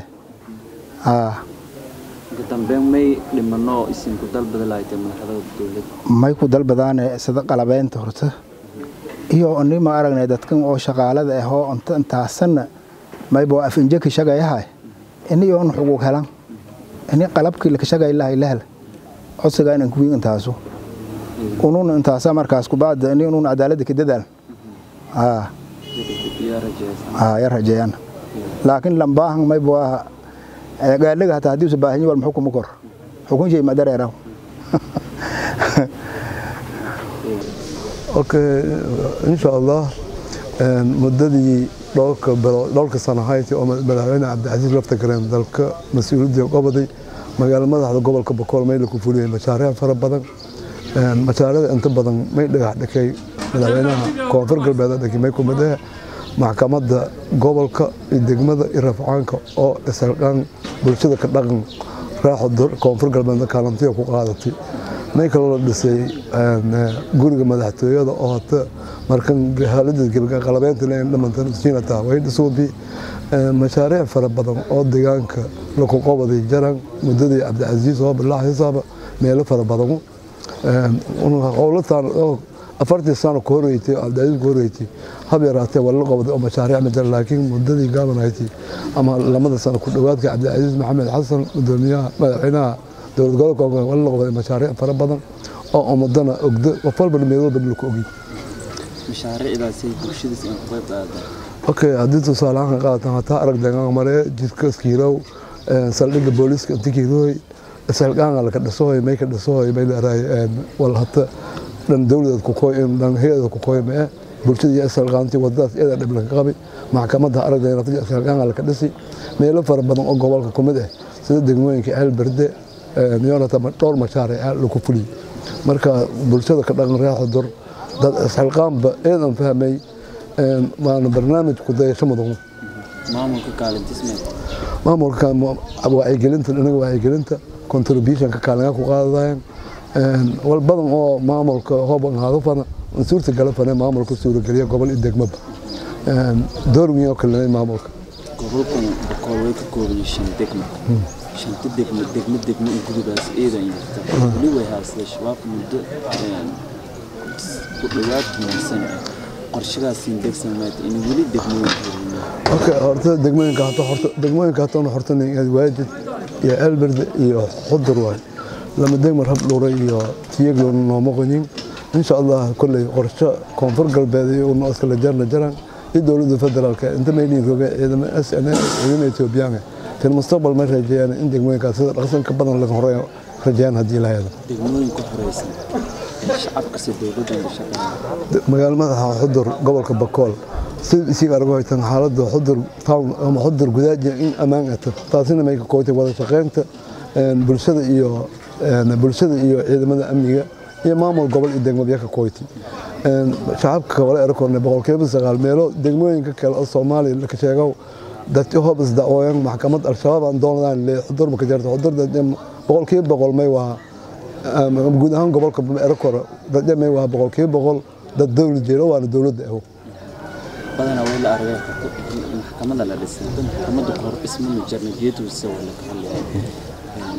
marka dambe may dhimano oo isinku dalbada lahaydee madaxda dowladda may ku dalbadaane sida qalabeynta horta iyo ni ma aragnay dadkan oo shaqaalada ah oo inta intaasanna mayba waa afinjaki shagayahay ini oon xuquuq helan ini qalabkii laka shagay lahay lahel codsiga inaan kuwiin intaasu unun intaasa markaas kubacda ini unun cadaaladda ka dadaal yaa rajeysan ya rajeeyaan laakiin lambaahan mayba waa gaaliga hataa haddii usa baahanyi wal muxukuma kor xukun shay madareeraw okay insha allah muddadii dhowrka bilo dhowrka sano hayti oo madaxweyne cabdicasiis lafta gareen dalka mas-uuliyadda goboday magaalo madaxda gobolka bokool mayla ku fuliyey mashaariic fara badan mashaariicda inta badan may dhagax dhakay madaxweynaha koonfur galbeed dhakay may kumid ah maxkamadda gobolka iyo degmada iyo rafcaanka oo isalqaan bulshada ka dhaqan raaxo koonfur galbeedna kaalantiya ku qaadatay may kaloo la dhisay guriga madaxtooyada oo hata markan haalada qalabeynta dhamantan siinata way dhisuubi mashaariic fara badan oo deegaanka laku qobaday jaran muddadii cabdicasiis oo bilaa xisaaba meelo fara badan howlataan afartii sano ku horreysay cabdicasiis ku horreysay hab yaraatee waa la qobaday oo mashaariic ma jira laakiin muddadii gaabanaysay ama lamada sano ku dhowaadka cabdicasiis maxamed xasan gudoomiyaha madaxweynaha dowlad gobolka waa la qobaday mashaariic fara badan oo ummadana ogdo qof walba meel walba laku ogi mashaariicdaasay bulshadiis in ku qayb qaadaan okay haddii tusaale ahaan qaadatan hataa arag deegaan mare jidka skiirow saldhigga booliiska inta kiirooy salgaanga laka dhisohoy may ka dhisohoy may leerahay wal hata dhan dowladeed ku kooy dhan hay-ada ku kooy mee bulshada iyo salgaantii wadadaas iyada dhib laga qabay maxkamadda aragdeena salgaanga laka dhisi meelo fara badan oo gobolka ku mid ah sida degmooyinka ceel berde yonata dhowr mashaariic laku fuliyey marka bulshada ka dhaqan raaxo dor dad isxilqaanba eedan fahmay waana barnaamij ku dayasho mudan maamulka kaalintismeed maamulka wacyigelinta dhinaga wacyigelinta contributionka kaalinga ku qaadadayan wal badan oo maamulka hooban haado fana suurta gala fane maamulka suurageliya gobol iyo degmaba door weyn oo kale maamulka gobolkan boqol way ka kooban yihiin shan degmo shanta degmo degmo degmo in gudubaas eedan jirta weli way haastay shabaab muddo ku dhowaad muhiimsan ah qorshadaasiin degsan maata in weli degmooyin horino okay horta degmooyinka hata horta degmooyinka hata horta waajid iyo elberde iyo xudur waay lama degmar hab dhuuray iyo tiyaglo nooma qoyin insha allah kolley qorsho koonfur galbeed iyo una iskala jarna jaran iyo dowladda federaalka inta mayliin roge ciidama s n ciidama etoobiyaanka fi mustaqbal ma rajeeyaan in degmooyinkaas sida dhaqsan ka badan laga horeeyo rajeeyaan haddii la helo degmooyin ku horeysan shacabka si dowladdan la shaqeeya magaalo madaxa xudur gobolka bakool sida isiga argo haytan xaaladda xudur town ama xudur gudaaji in ammaan ato taasina may ka kootay wada shaqeynta bulshada iyo bulshada iyo ciidamada amniga iyo maamul gobol iyo degmada ka kootay shacabka wala erakorne boqolkiiba sagaal meelo degmooyinka kale oo soomaaliya la sheego dadka hoob isdacooyan maxkamad al-shabaab aan doonadaan le xudur ma ka jarto xudur boqolkiiba boqol may waa guud ahaan gobolka erakora dadya may waa boqolkiiba boqol dad dowlad jeelo waana dowladda aho badanaa way la argay maxkamadda la dhisay maxkamadda kahor dhismanu jarna geeduse wala ka hadlaya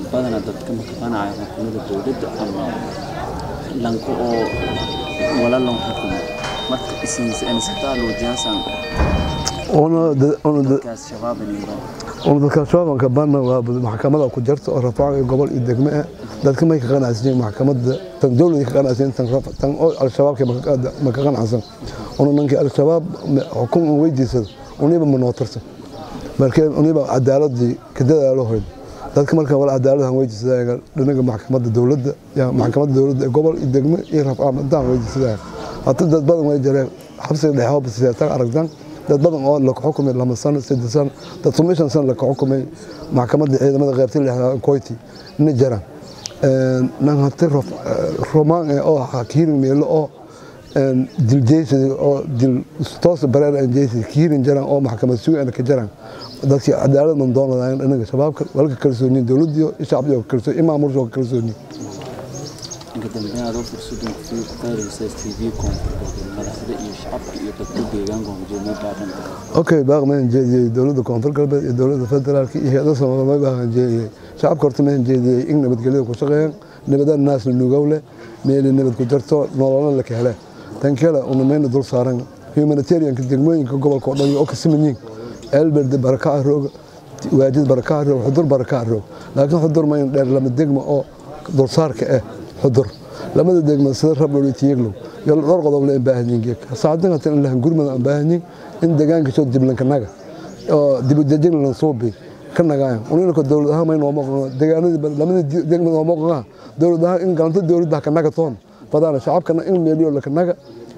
badana dadka maqanaya xukuumadda dowladda ama lanka oo wala lan xukumo marka isinsataa luujiyaasan una una dadkaas shabaab inayba una dadka shabaabka banna waa maxkamada ku jirta oo rafaac iyo gobol iyo degme ah dadka may ka qanacsan maxkamadda tan dowladda ka qanacsan tan rafaac tan oo al-shabaab ma ka qanacsan una nanki al-shabaab xukun uu weydiisado uniba ma nootarsan markee uniba cadaaladii ka dadaalo hoyd dadka marka wala cadaaladahan weydiisadaaga dhinaga maxkamadda dowladda ya maxkamadda dowladda ee gobol iyo degme iyo rafaac madaan weydiisadaaga hata dad badan way jireen xabsiga dhexe oo basiyataan aragtan dad badan oo la xukumay lama sano saddex sano dad sumishan sano la xukumay maxkamadda ciidamada qaybta lixdaa koyti ina jiraan nan hati romaan oo kiirin meelo oo dil jeysada oo dil toos bareer aan jeysada kiirin jiraan oo maxkamad sugan ka jiraan dadkii cadaaladna doonayaan inaga shabaabka walka kalsooniin dowladdiyo shacbiga kalsooni imaamulka kalsooni inka dambeyn adoo fursadan ku faa'iidaysaa TV koonfurta madaxda iyo shacabka iyo dadka deegaanka hogaamiye baahan okay baaq ma jeediyay dowladda koonfur galbeed iyo dowladda federaalka iyo hay'adaha Soomaaliya ma baahan jeediyay shacabka horta ma jeediyay in nabadgelyada ku shaqeeyaan nabadaan naasna nugawle meel nabad ku jirto nololna la kale tan kale una meena dul saaran humanitarian degmooyinka gobolka oo dhan oo ka simanyiin elberd baraka roog waajid baraka roog xudur baraka roog laakiin xudur ma in dheer lama degmo oo dul saarka ah xudur lamada degmo sida rablo iyo tiyaglo iyo dhowr qodob la baahan yihiin saacadan hatan in la gurmada aan baahan yihiin in deegaanka soo diblanka naga oo dib u dejin la soo bi ka nagaan unina ko dawlad ahaan ma inoo maqno deegaanadii lamada degmo oo maqna dawlad ahaan in gacanta dawladda ka naga toon fadana shacabkana in meeliyo la ka naga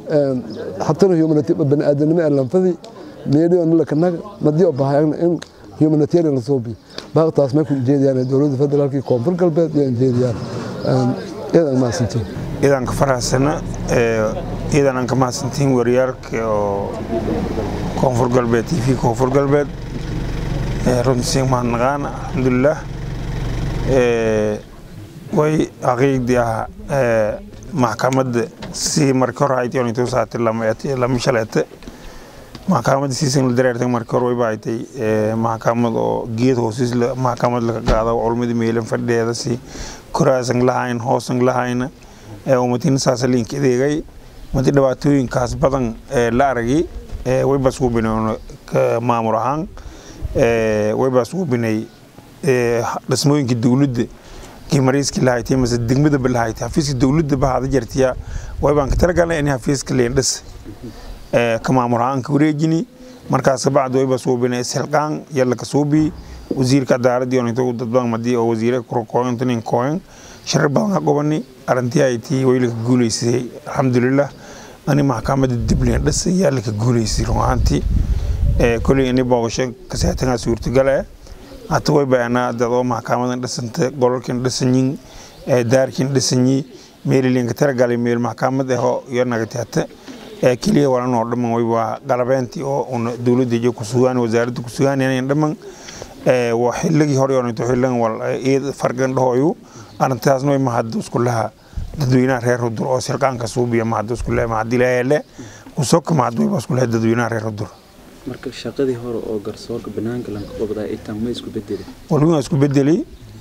حتى humanity بني ادم ما لنفذي مليون لك نغ مدي وباهيان ان humanitarian صوبي باقتاس ما كنت جيديان دولة فدرالكي كونفر قلبات يعني جيديان إذا ما سنتين idan ka faraxsana idan aan ka mahadsantiin wariyaalka oo koonfur galbeed t v koonfur galbeed runtii mahadnaqaan alxamdulilah way xaqiiqdii ah maxkamadda si markii hore haytay intuu saatay lama shaleete maxkamadda siisan la dareertay markii hore wayba haytay maxkamad oo geed hoosis maxkamad laga qaado culmada meelan fadhiyeeda si koraasan lahayn hoosan lahayna umatin saasa link adeegay madi dhibaatooyinkaas badan la aragay wayba suubinay maamul ahaan wayba suubinay dhismooyinka dowladda kimariiski lahaytay mase degmadaba lahaytay xafiiska dowladda bahada jartiya waybaan ka talagalnay in xafiiska leendhis ka maamul ahaan ka wareejini markaas bacd wayba suubinay isxilqaan yalla ka suubi wasiirka cadaaladii oo intuu dad badan madii oo wasiire kurkooyintanin kooyin shirar badan ka qobani arrintii ay tii way laka guuleysay alxamdulilah ani maxkamadda dibleen dhis ayaa laka guuleysay run ahaantii koley ini booqasho kasaatangaa suurtagale hata way bayanaa dad oo maxkamadan dhisanta golalkin dhisanyin daarkin dhisanyi meelilinka talagalay meel maxkamad aho iyo nagatiata keliya walan oo dhaman way waa qalabeentii oo una dowladda iyo ku sugaan wasaaradda ku sugaan inayn dhaman waa xilligii hore oo intuu xilligan wal eed farqan dhahoyu arrintaasna way mahad isku laha dadweynaha reer hudur oo silqaanka suubiya mahad isku laha mahad ilaahele kusoka mahad wayba isku laha dadweynaha reer hudur marka shaqadii hore oo garsoorka banaanka lanka qabdaa itaan ma isku bedeli walwin isku bedeli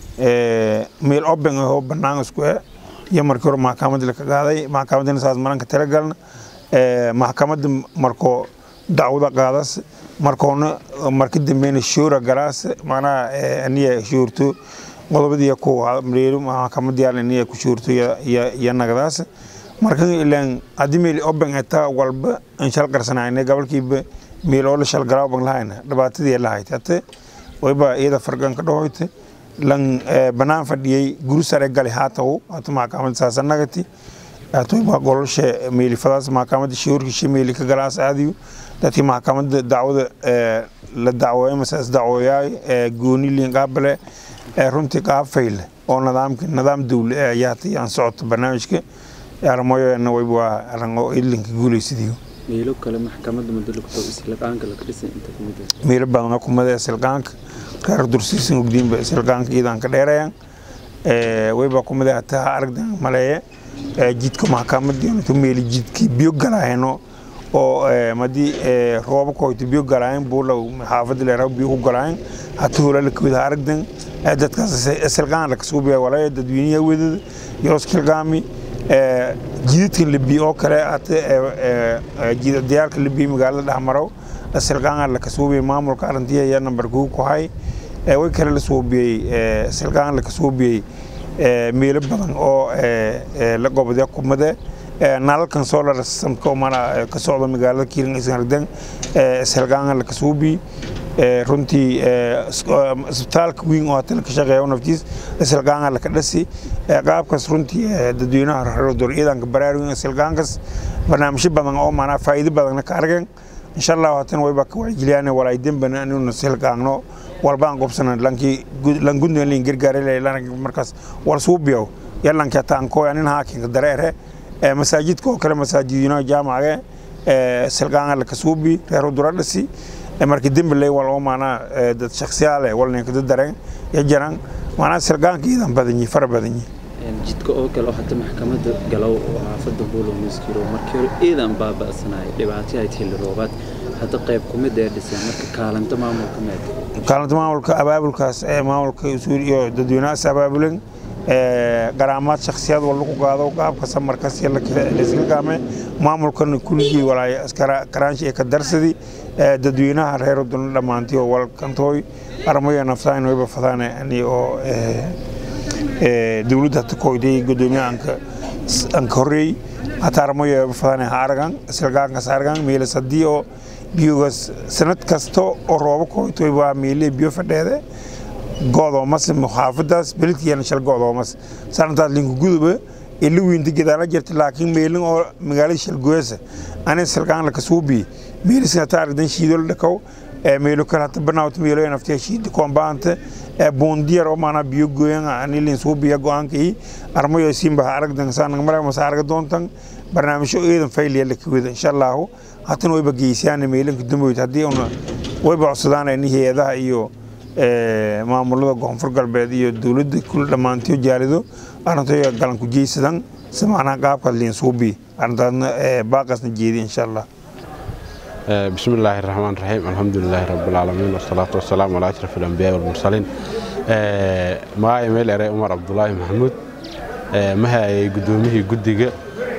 meel oben oo banaan isku eh iyo markii hore maxkamadda la ka qaaday maxkamaddana saas maranka talagalna maxkamadda markoo dacwada qaadas markoona marka dambeyna shoora galaas macnaha aniya shoorto qodobadii ku mreeru maxkamadda yaal aniya ku shoorto iyo nagadaas marka ilaan haddii meel oben eta walba aan shal qarsanayna gobolkiiba meel oo la shal galaaban lahayna dhibaatadii lahayd hate wayba iyada fargan ka dhahoyte lan banaan fadhiyey guri sare gali haataw hata maxkamadda saasa nagati hatwayba gololshe meelifadaas maxkamadda shoorkishe meeli ka galaas aadiyo dadkii maxkamadda dacwada la dacwooyay mase isdacwooyaay gooni liin qaabale runtii qaab fayle oo nidaamka nidaam dowle ayaa hata aan socoto barnaamijka armoyoena wayba waa aran oo idlinka guuleysadiyo meelo kale maxkamadda madalugto isilqaanka laga dhisay inta kamid ah meelo badan oo kumada isilqaanka reer dursiisan ogdiinba isilqaanka iidan ka dheerayaan wayba kumada hataa aragdan maleeye jidka maxkamadii intu meeli jidkii biyo galaayeno oo madii roobka hoyto biyo galaayen buula xaafadda leeraw biyo ku galaayen hata hola la kawada aragdan dadkaas silqaan laka suubiya walaya dadweynaha wadada yoos kilgaami jidadkan libi oo kale diyaalka libi magaalada dhexmarow silqaan laka suubiya maamulka arintiya ayaa nambar kuu ku hay way kale la suubiyey silqaan laka suubiyey meelo badan oo la gobodya kumade nalalkan solar systemka mana ka socda magaalada kiirin isardan silqaan laka suubi runtii isbitaalka weyn oo hatan ka shaqeeya naftiis silqaan laka dhasi qaabkaas runtii dadweynaha reerdor ciidanka baraarugin silqaankas barnaamijyo badan oo maanaa faa'iido badanna ka argan insha allah hatan wayba ka wacyigeliyaan walaa dembana inuu silqaanno walbaan qobsana lankii langudna lin gargaare markaas wal suubiyow yalanka taanko anin haakinka dareere masaajidka oo kale masaajidino jaamace silqaan laka suubi reero dura dhasi markii dembi lay wal oo maanaa dad shakhsiyaale walninka dad dareen ya jiraan maanaa silqaanka iidan badanyi fara badanyi jidka oo kale oo hata maxkamadda galow oo xaafadda buulo muskiro markii hore iidan baaba'sanaya dhibaatay ay xilli roobaad hadda qayb kumid ee dhiseen marka kaalinta maamulka meed kaalinta maamulka abaabulkaas ee maamulka usuul iyo dadweynahaas abaabulen garaamaad shakhsiyaad wal lagu qaado qaabka samarkaas lasilgaame maamulkana kulligii walaaya karaanshi ee ka darsadi dadweynaha reer duna dhammaantii oo walkantooy armayo naftaan wayba fadaan ani oo dowladda hata koyday gudoomiyaha anka horreey hata armayo wayba fadaan ha aragan silgaankaas aragan meelas haddii oo biyogaas sanad kasta oo roobo koytoy waa meelee biyo fadheede go'doomas xaafadaas beledkiina shal go'doomas sanadaas linku guduba ila weynta gadaala jirta laakiin meelin oo magaalada shalgoyasa ani silqaan laka suubi meelisna taaridan shiidol dhakaw meelo kale hata banaawta meelo naftiya shiida koombaanta boondiyar oo maanaa biyo goyan anilin suubiya go'aankii armayo simba aragdan saanag mara masa arga doontan barnaamijyo eedan fayliya laka wada insha allahu hatan wayba geysiyaan meelinka damboyd haddii una wayba codsadaan ni hay-adaha iyo maamulada koonfur galbeed iyo dowladda kul dhammaantiyo jaalido arrintoy galan ku jeysadan si macnaha qaabkaas liin suubi arrintaasna baaqasna jeedi insha allah بسم الله الرحمن الرحيم الحمد لله رب العالمين والصلاة والسلام على أشرف الأنبياء والمرسلين ما إيميل أري عمر عبد الله محمود ما هي قدومه قدقة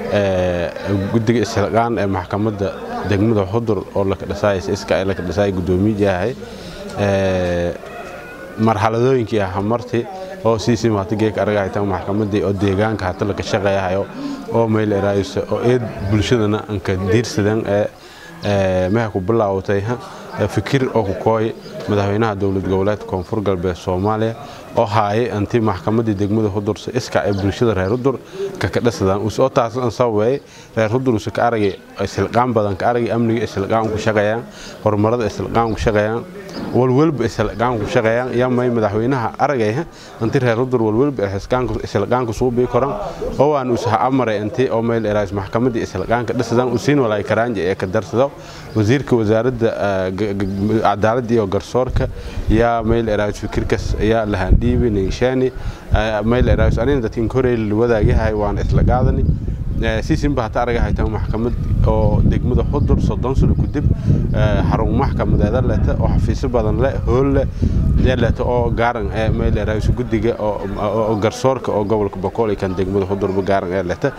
قدقة إسلقان محكمة degmada xudur oo la kadhisaay iska la kadhisaay gudoomiye yahay ee marxaladooyinkii ah marti oo siisi maata geek aragaytan maxkamadii oo deegaanka hata la ka shaqeeyahayo oo meel eraayso oo eed bulshadana anka diirsadan ee meha ku bilaawtay fikir oo ku kooy madaxweynaha dowlad goboleedka koonfur galbeed soomaaliya oo haayay anti maxkamadii degmada hudursa iska ee bulshada reer hudur ka kadhasadaan usoo taasan sababay reer hudur usa ka aragay isilqaan badan ka aragay amniga isilqaan ku shaqeeyaan horumarada isilqaan ku shaqeeyaan walwalba isilqaan ku shaqeeyaan yamay madaxweynaha aragay anti reer hudur walwalba isilqaan ku suubii koran oo aan usaha amaray anti oo meel eraas maxkamadii isilqaan ka dhasadaan usiin walaay karaanja ee ka darsado wasiirka wasaaradda cadaaladda iyo garsoorka yaa meel eraas fikirkas ayaa lahaan dhiibi ninshaani meel eraas anina dadkin koreyl wadaagahay waan isla qaadani siisinba hata araga haytaan maxkamad oo degmada xudur soddon sano kadib xarun maxkamadeeda leta oo xafiisyo badan leh hool leh leta oo gaaran ee meel eraas guddiga oo garsoorka oo gobolka boqol kan degmada xudurba gaaran ee leta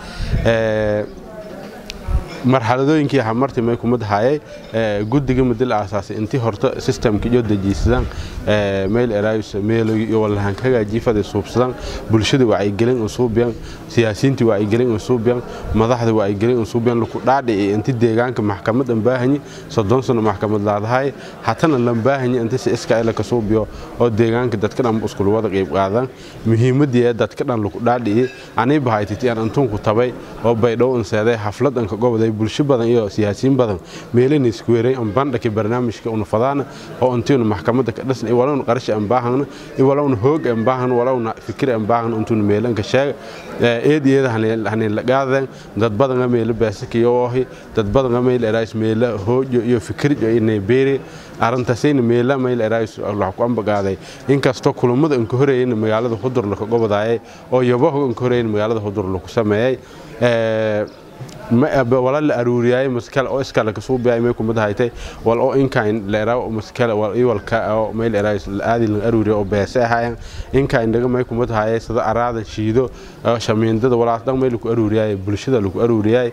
marxaladooyinkii hamarti may kumid hayay guddiga madil aasaasay intii horta systemka iyo dejiisadaan meel eraayus meelo iyo walahan ka hagaajiifada suubsadaan bulshada wacyigelin u suubiyaan siyaasiyiintii wacyigelin u suubiyaan madaxda wacyigelin u suubiyaan laku dhaadhici inti deegaanka maxkamad aan baahanyi soddon sano maxkamad laadahay hatana lan baahanyi inti si iska ila ka suubiyo oo deegaanka dadka dhan iskul wada qayb qaadaan muhiimadii ee dadka dhan laku dhaadhici anii bahaytiti aan antunku tabay oo baydhow inseeday xaflad anka goboday bulsho badan iyo siyaasiyiin badan meelana isku weeray aan bandhaki barnaamijka una fadaana oo intiinu maxkamadda ka dhasna walowna qarash aan baahana walowna hoog aan baahana walowna fikir aan baahana intuuna meelanka sheega eed iyada hanin la qaadeen dad badan meelo baasaka oohi dad badan meel eraas meelo hoojo iyo fikir iyo inay beeri arrintaasayna meela meel eraas wax ku ambaqaaday inkastoo kulamada aan ka horeeyeen magaalada xudur la ka gobodayay oo yabaho aan ka horeeyeen magaalada xudur la ku sameeyay wala la aruuriyay maskale oo iskale kasuu biyay may kumid haytay wal oo inkayn leera maskale wal iwalka oo may leera aadi la aruuriyo oo beese ahaayeen inkayn daga may kumid hayay sida araada shiido shamiindada walaas dhan may lagu aruuriyay bulshada lagu aruuriyay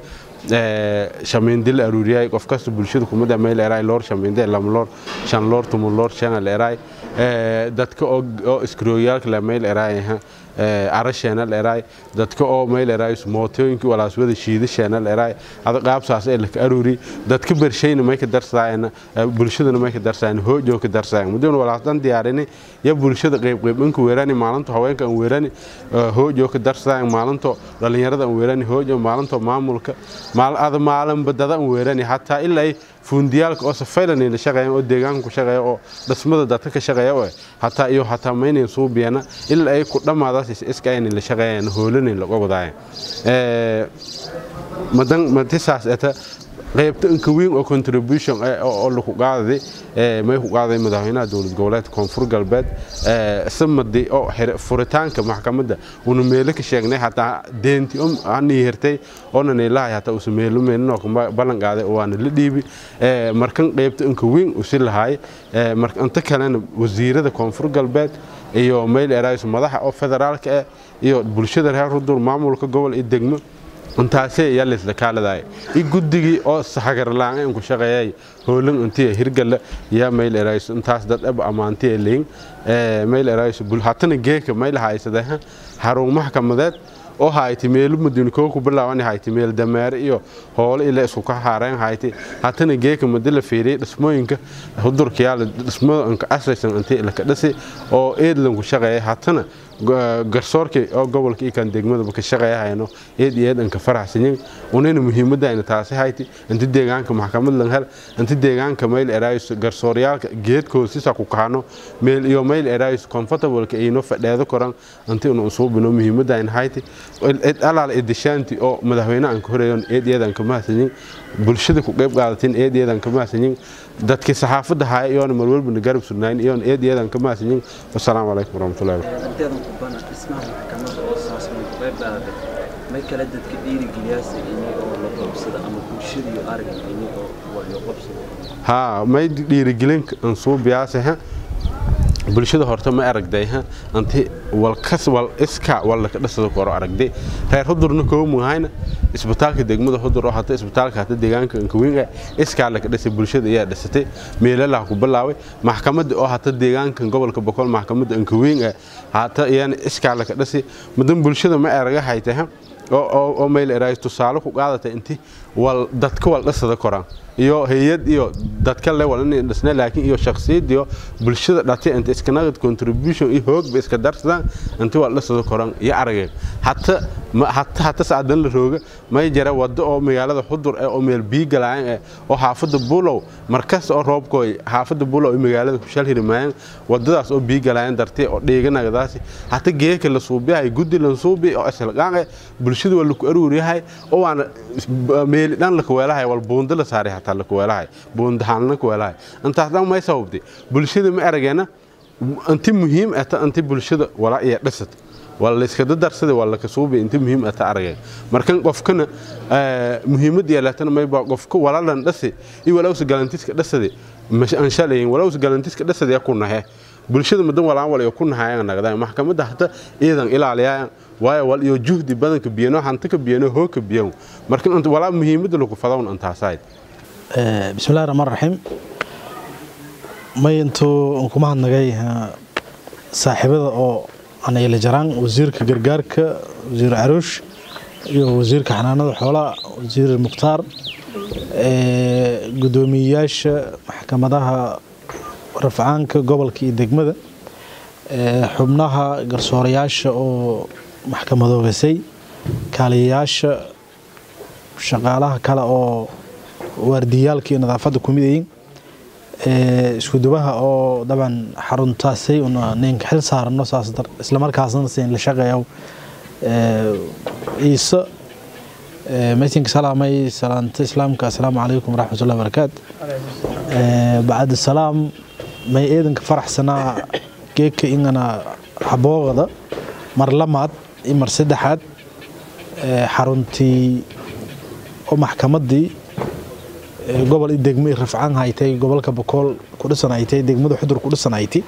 shamiindi la aruuriyay qof kasta bulshada kumid may leeray loor shamiinde lam loor shan loor tumun loor shan leeray dadka oo iskrooyaalka la may leeray arasheena leeray dadka oo may leeray mootooyinka walaas wada shiidasheena leeray ada qaabsaas ee la aruuri dadka bershayna may ka darsaayna bulshadana may ka darsaayna hoojo ka darsaayna muddo walaas dan diyaarini ya bulshada qayb qayb inka weerani maalinta haweenka aan weerani hoojo ka darsaayna maalinta dhalinyarada aan weerani hoojo maalinta maamulka maal ada maalin badada aan weerani hatta ilaa fuundiyaalka oo safaylan la shaqeeyaan oo deegaanka ku shaqeeya oo dhismada dadka ka shaqeeya oo hataa iyo hataa maynay suubiyana ilaa ay ku dhammaadaas iska ay la shaqeeyaan hoolanay laga wadaayan ee madan matisaas eta qaybta inka weyn oo contribution oo lagu qaaday may ku qaaday madaxweynaha dowlad goboleedka koonfur galbeed samadi oo furitaanka maxkamadda una meelo ka sheegnay hataa deenti ani hirtay oona neelahay hataa usa meelo meelino ballan qaaday waana la dhiibi markan qaybta inka weyn usi lahaay inta kalena wasiirada koonfur galbeed iyo meel eraayis madaxa oo federaalka ah iyo bulshada reer rudur maamulka gobol iyo degmo intaasee ayaa laysla kaaladay i guddigii oo sahagarlaan ku shaqeeyay hoolan intii hirgala yaa mayl eraayis intaas dad ab amaantii leeyin ee mayl eraayis bul hatana geeka mayl haysada harun maxkamadeed oo hayti meel mudin koo ku bilaawan hayti meel dameer iyo hool ila isku ka haareen hayti hatana geeka madila fiiri dhismooyinka hudurka yaa dhismooyinka asaysan intii la ka dhasi oo eedlan ku shaqeeyay hatana garsoorkii oo gobolka iyo kan degmadaba ka shaqeeyahayno eed iyo eed anka faraxsanyin unayna muhiimadayna taasi hayti inta deegaanka maxkamad lan hel inta deegaanka mayl eraayis garsooryaalka geedkoosisa ku kahano meel iyo mayl eraayis comfortableka ayno fadheedo koran inta inu usuubino muhiimadayna hayti id alaal idishaanti oo madaxweyne aan ka horeeyon eed iyo eed aan ka mahadsanyin bulshada ku qayb qaadatin eed iyo eed aan ka mahadsanyin dadkii saxaafadda haya iyoona marwalbana garab sugnayn iyoona eed iyo eed aan ka mahadsanyin wasalaamu calaykum waraxmatullahi may kale dadka dhiirigeliyaasa ini oo la qabsada ama bulshada iyo argan ini oo walyo qabsada haa may dhiirigelin ansuubiyaase bulshada horta ma aragday anti walkas wal iska wal ka dhasada koro aragday reer hudurna koo muhayna isbitaalka degmada hudur oo hata isbitaalka hata deegaanka inkawiinga iskaa la ka dhasay bulshada ayaa dhasatay meelaha ku bilaaway maxkamadda oo hata deegaanka gobolka boqol maxkamadda inkawiinga hata iyana iskaa la ka dhasay madan bulshada ma araga haytay oo meel eraay tusaale ku qaadatay inti wal dadka wal dhasada koraan iyo hay'ad iyo dadka le wal inay dhisna laakiin iyo shakhsiyad iyo bulshada dhatay inta iska naqad contribution iyo hoog ba iska darsadaan inta wal dhasada koraan iyo aragay hatta hatta hatta saadan la rooga may jara wado oo magaalada xudur ee oo meel biyo galaan ee oo xaafada buulow markas oo roobkooy xaafada buulow ee magaalada ku shal hirmayaan wadadaas oo biyo galaan dartay oo dheeganagadaasi hatta geeka la suubiyahay guddi la suubi oo asalqaan bulshada waa lagu aruuriyahay oo aan meel dhan la kuweelahay wal buunda la saaray hataa la kuweelahay buundahaan la kuweelahay intaas dhan may sababtay bulshada ma arageena inti muhiim ah inti bulshada wala iyo dhisat wala la iska darsada wala ka suubi inti muhiim ah aragay markan qofkana muhiimad yeelatana may baa qofka wala lan dhasi iyo wala us galantiska dhasade mash an shalayn wala us galantiska dhasade ku nahay bulshada madan walaan walayo ku nahayaan nagada maxkamadda hata iidan ilaaliyaan waayo wal iyo juhdi badanka biyano hanta ka biyano hooka biyan marka inta walaa muhiimadda lagu fadawn antaasayd bismillahi rahmaan raxiim may intuu kuma hadnagay saaxiibada oo anayla jaraan wasiirka gargaarka wasiir caruush iyo wasiirka xanaanada xoolaha wasiir mukhtaar gudoomiyeyaasha maxkamadaha rafcaanka gobolka iyo degmada xubnaha garsoorayaasha oo maxkamadoogasay kaaliyayaasha shaqaalaha kale oo waardiyaalka iyo nadaafadda ku midayin iskudubaha oo daban xaruntaasay ninka xil saarano saas islamarkaasna sin la shaqeeyo ciise meetinka salaamay salaanta islaamka assalaamu calaykum waraxmatullahi wabarakaatu bacda salaam may eedanka faraxsanaa geeka ingana xaboogada mar lamaad iyo mar saddexaad xaruntii oo maxkamaddii ee, gobol iyo degmo iyo rafcaan haytay gobolka bokool ku dhisan haytay degmada xudur ku dhisan hayti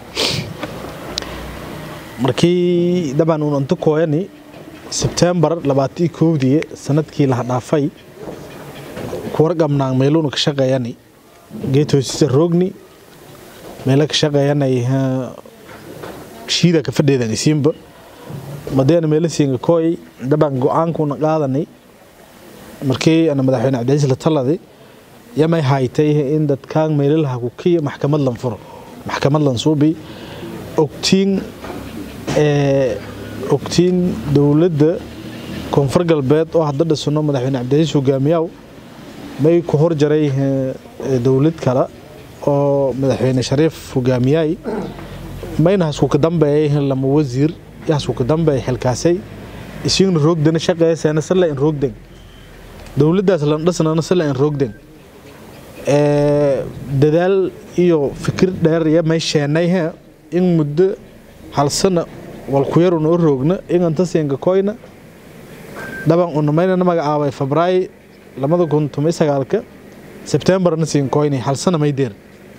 markii dabcan uun inta kooyani sebtembar labaatii kowdii sanadkii laha dhaafay kuwarqabnaan meeluuna ka shaqeeyani geed hoosisa roogni meelo ka shaqeeyanay shiida ka fadheedan isiinba madeena meelo siinga kooy dabcan go-aankuuna qaadanay markii ana madaxweyne cabdicasiis la taladay yamay haytay in dadkaan meelalaha ku kiya maxkamad lan furo maxkamad lan suubi ogtiin ee ogtiin dowladda koonfur galbeed oo hadda dhisano madaxweyne cabdicasiis hogaamiyaaw may ku hor jaray eh, dowlad kale oo madaxweyne shariif hogaamiyaay mayna haskuka dambeeyay lama wasiir iyo haskuka dambeey xilkaasay isigna roogdana shaqeeyaseena sala in roogden dowladdaas lan dhisnana sala in roogden ee dadaal iyo fikir dheer iyo may sheenay he in muddo hal sano walkuyaruna u roogna inganta siinka koyna dhaban unamayna magacaabay febraayo labada kun toban sagaalka sebtembarna siin koyni hal sano may deer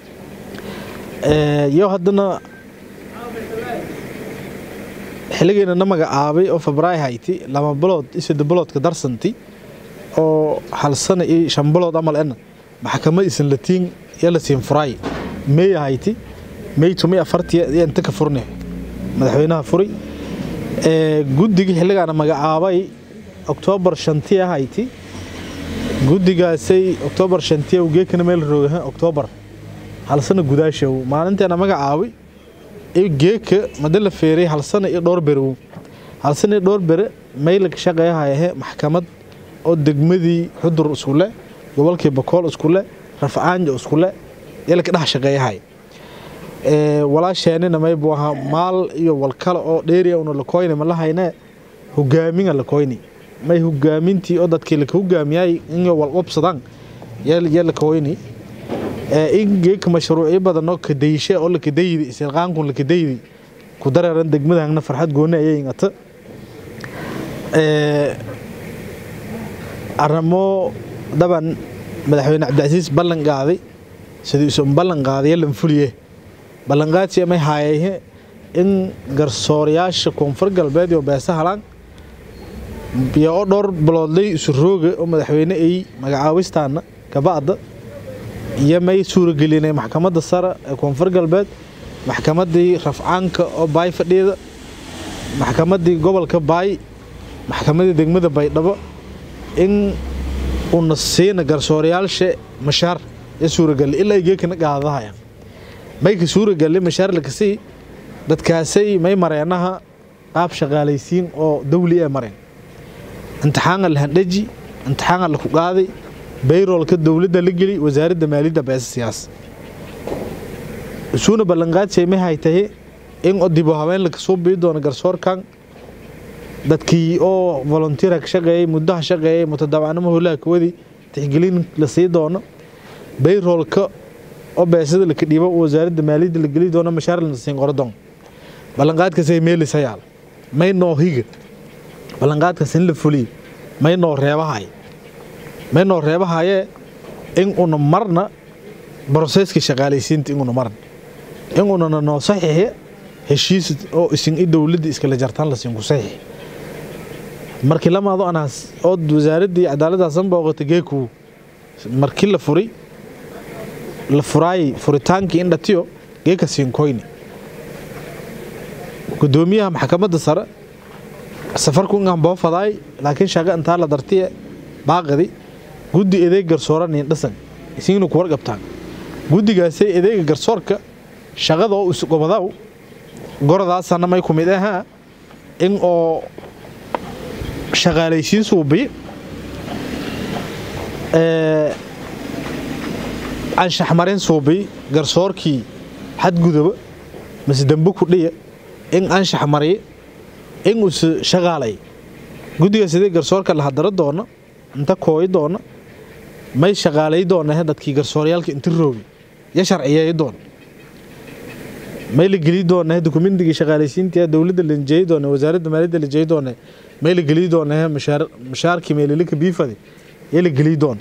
iyo haddana xilligeena na magacaabay oo febraayo hayti lama bilood iyo saddex biloodka darsanti oo hal sano iyo shan bilood amal ena maxkamad isan latiin iyo la siin furaay meey hayti meey tumi afartiya iyo inta ka furne madaxweynaha furi ee guddigii xilligaana magacaabay oktoobar shantiya hayti guddigaasay oktoobar shantiya geekana meel roogaha oktoobar hal sano gudaashow maalinteena magacaabay iyo geeka mada la feeray hal sano iyo dhowr berow hal sano iyo dhowr bere mayla ka shaqeeyahayahe maxkamad oo degmadii xudur iskule gobolkii bakool iskule rafcaanjo iskule yala ka dhex shaqeeyahay walaasheenina maybu ahaa maal iyo walkale oo dheeriya una la koyni ma la hayne hogaaminga la koyni may hogaamintii oo dadkii laka hogaamiyay inay walqobsadaan yaa la koyni in geeka mashruucyo badan oo kadayishe oo lakadaydi isilqaankun lakadaydi ku dareeran degmadahagna farxad gooni ayay ingata arrimo daban madaxweyne cabdicasiis ballan qaaday sidii isun ballan qaadaya lan fuliye ballanqaadsi amay haayayhe in garsoorayaasha koonfur galbeed iyo beesa halaan iyo oo dhowr biloodlay isu rooga oo madaxweyne ay magacaabistaana kabacda iyo may suuragelinay maxkamadda sare ee koonfur galbeed maxkamaddii rafcaanka oo baay fadhiyada maxkamaddii gobolka baay maxkamaddii degmada baydhabo in una siina garsoorayaasha mashaar ee suuragali ilaa ay geekana qaadahayaan may ka suuragali mashaar lakasii dadkaasay may mareenaha qaab shaqaalaysiin oo dawli ee mareen imtixaanka la handhaji imtixaanka la ku qaaday bayroolka dowladda la geli wasaaradda maaliyadda beesa siyaas isuuna ballanqaadsay ma haytahe in oo dibo habeen laka soo bii doono garsoorkan dadkii oo volunteer ka shaqeeyay muddaha shaqeeyay mutadawacnimo howlaha kawadi tixgelin la sii doono bayroolka oo beesada laka dhiibo wasaaradda maaliyadda la geli doono mashaar la siin qorodon ballanqaadkaasay meelis hayaal may noo higa ballanqaadkaas in la fuliye may noo reebahay may noo reebahayee in una marna broseeskii shaqaalaysiinta inuna marna in unana noo saxiixe heshiis oo isin i dowladda iskala jartaan la siin ku saxiix markii lamaado anaas oo wasaaraddii cadaaladaasan booqata geeku markii la furi la furaayay furitaankii in dhatiyo geeka siinkoyni gudoomiyaha maxkamadda sare safarku ingaan boofadaay laakiin shaqa intaa la dartiye baaqadi guddi edeeg garsooran iyo dhasan isiina ku warqabtaan guddigaasay edeega garsoorka shaqada oo isgobadaw goradaasana may ku mid ahaa in oo shaqaalaysiin suubiy anshaxmarin suubiy garsoorkii xadguduba mase dambe ku dhiya in anshax mariye in us shaqaalay guddigaas edeeg garsoorka la hadaro doono inta kooyi doona may shaqaalay doona dadkii garsooryaalka inta roogi ya sharciyeey doon may la geli doona dokumentigii shaqaalaysiinta dowladda la jeey doona wasaaradda maaliyadda la jeey doona may la geli doona mashaar mashaarkii meelilika biifadi ee la geliy doon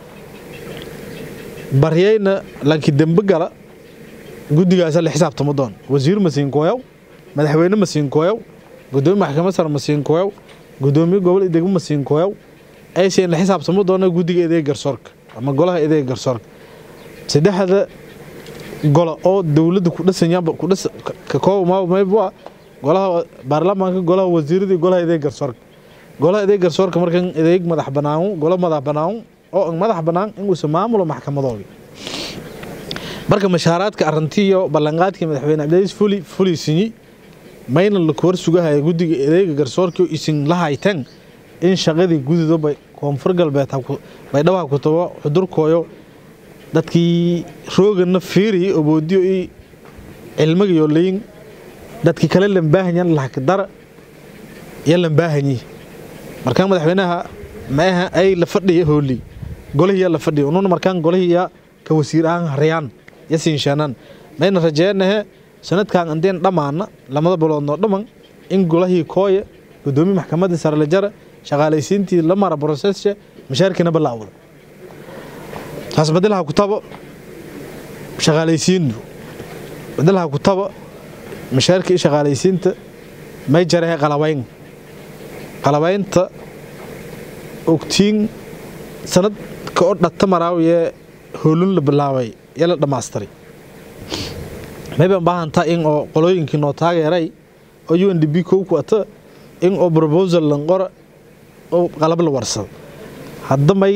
baryayna lanki dembe gala guddigaasa la xisaabtamo doon wasiir masiinkooyaw madaxweyne masiinkooyaw gudoomiye maxkamad sare masiinkooyaw gudoomiye gobol degmo masiinkooyaw aysan la xisaabtamo doona guddiga edeega garsoorka ama golaha edeega garsoorka saddexda gola oo dowladda ku dhisanyaanba ku dhis ka kooba mayba golaha baarlamaanka golaha wasiiradii golaha edeega garsoorka golaha edeega garsoorka markan edeeg madax banaan gola madax banaan oo madax banaan in uu maamulo maxkamadooda marka mashaaraadka arrintii iyo ballanqaadkii madaxweyne cabdilaaziz fuli fuli sinyi mayna la kuwar sugahaya guddiga edeega garsoorka isin la hayteen in shaqadii gudido bay koonfur galbeed bay dhawaha ku tabo xudurkooyo dadkii roogana fiiriyi oboodiyo i cilmigayo leyin dadkii kale lambaahanyan lahakdara iyo lambaahanyi markaan madaxweynaha maaha ay la fadhiya hooli golahiya la fadhiya ununa markaan golahiya ka wasiir ahaan harayaan ya siinshaanaan mayna rajeenahe sanadkan andeen dhammaana lamada biloodnoo dhamman in golahii kooya gudoomiye maxkamadda sare la jara shaqaalaysiintii la mara brosesha mashaarkiina balaawada taas badalaha ku tabo shaqaalaysiinu badalaha ku tabo mashaarkii shaqaalaysiinta may jarahe qalabayn qalabaynta ogtiin sanadka oo dhata maraawiye hoolun la bilaabay ee la dhammaastiray maybaan baahantaa in oo qolooyinkii noo taageeray oo u n d b kow ku ata in oo proposal lanqora oo qalab la warsado hadda may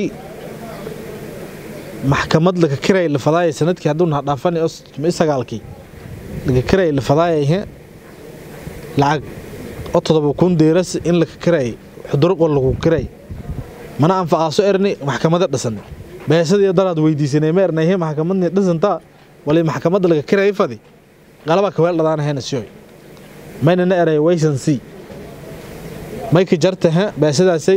maxkamad laga kiray la fadaaya sanadkii hadduu naha dhaafani oo sagaalkii laga kiray la fadaaya lacag oo todoba kun deeras in laga kiray xuduro qol lagu kiray mana anfacaaso erni maxkamada dhisan beesadii daraad weydiisanay ma ernayhe maxkamadni dhisantaa wali maxkamadda laga kiray fadi qalaba kaweel dhadaanahayna siyoy mayna na eray waysan sii mayka jartaha beesadaasay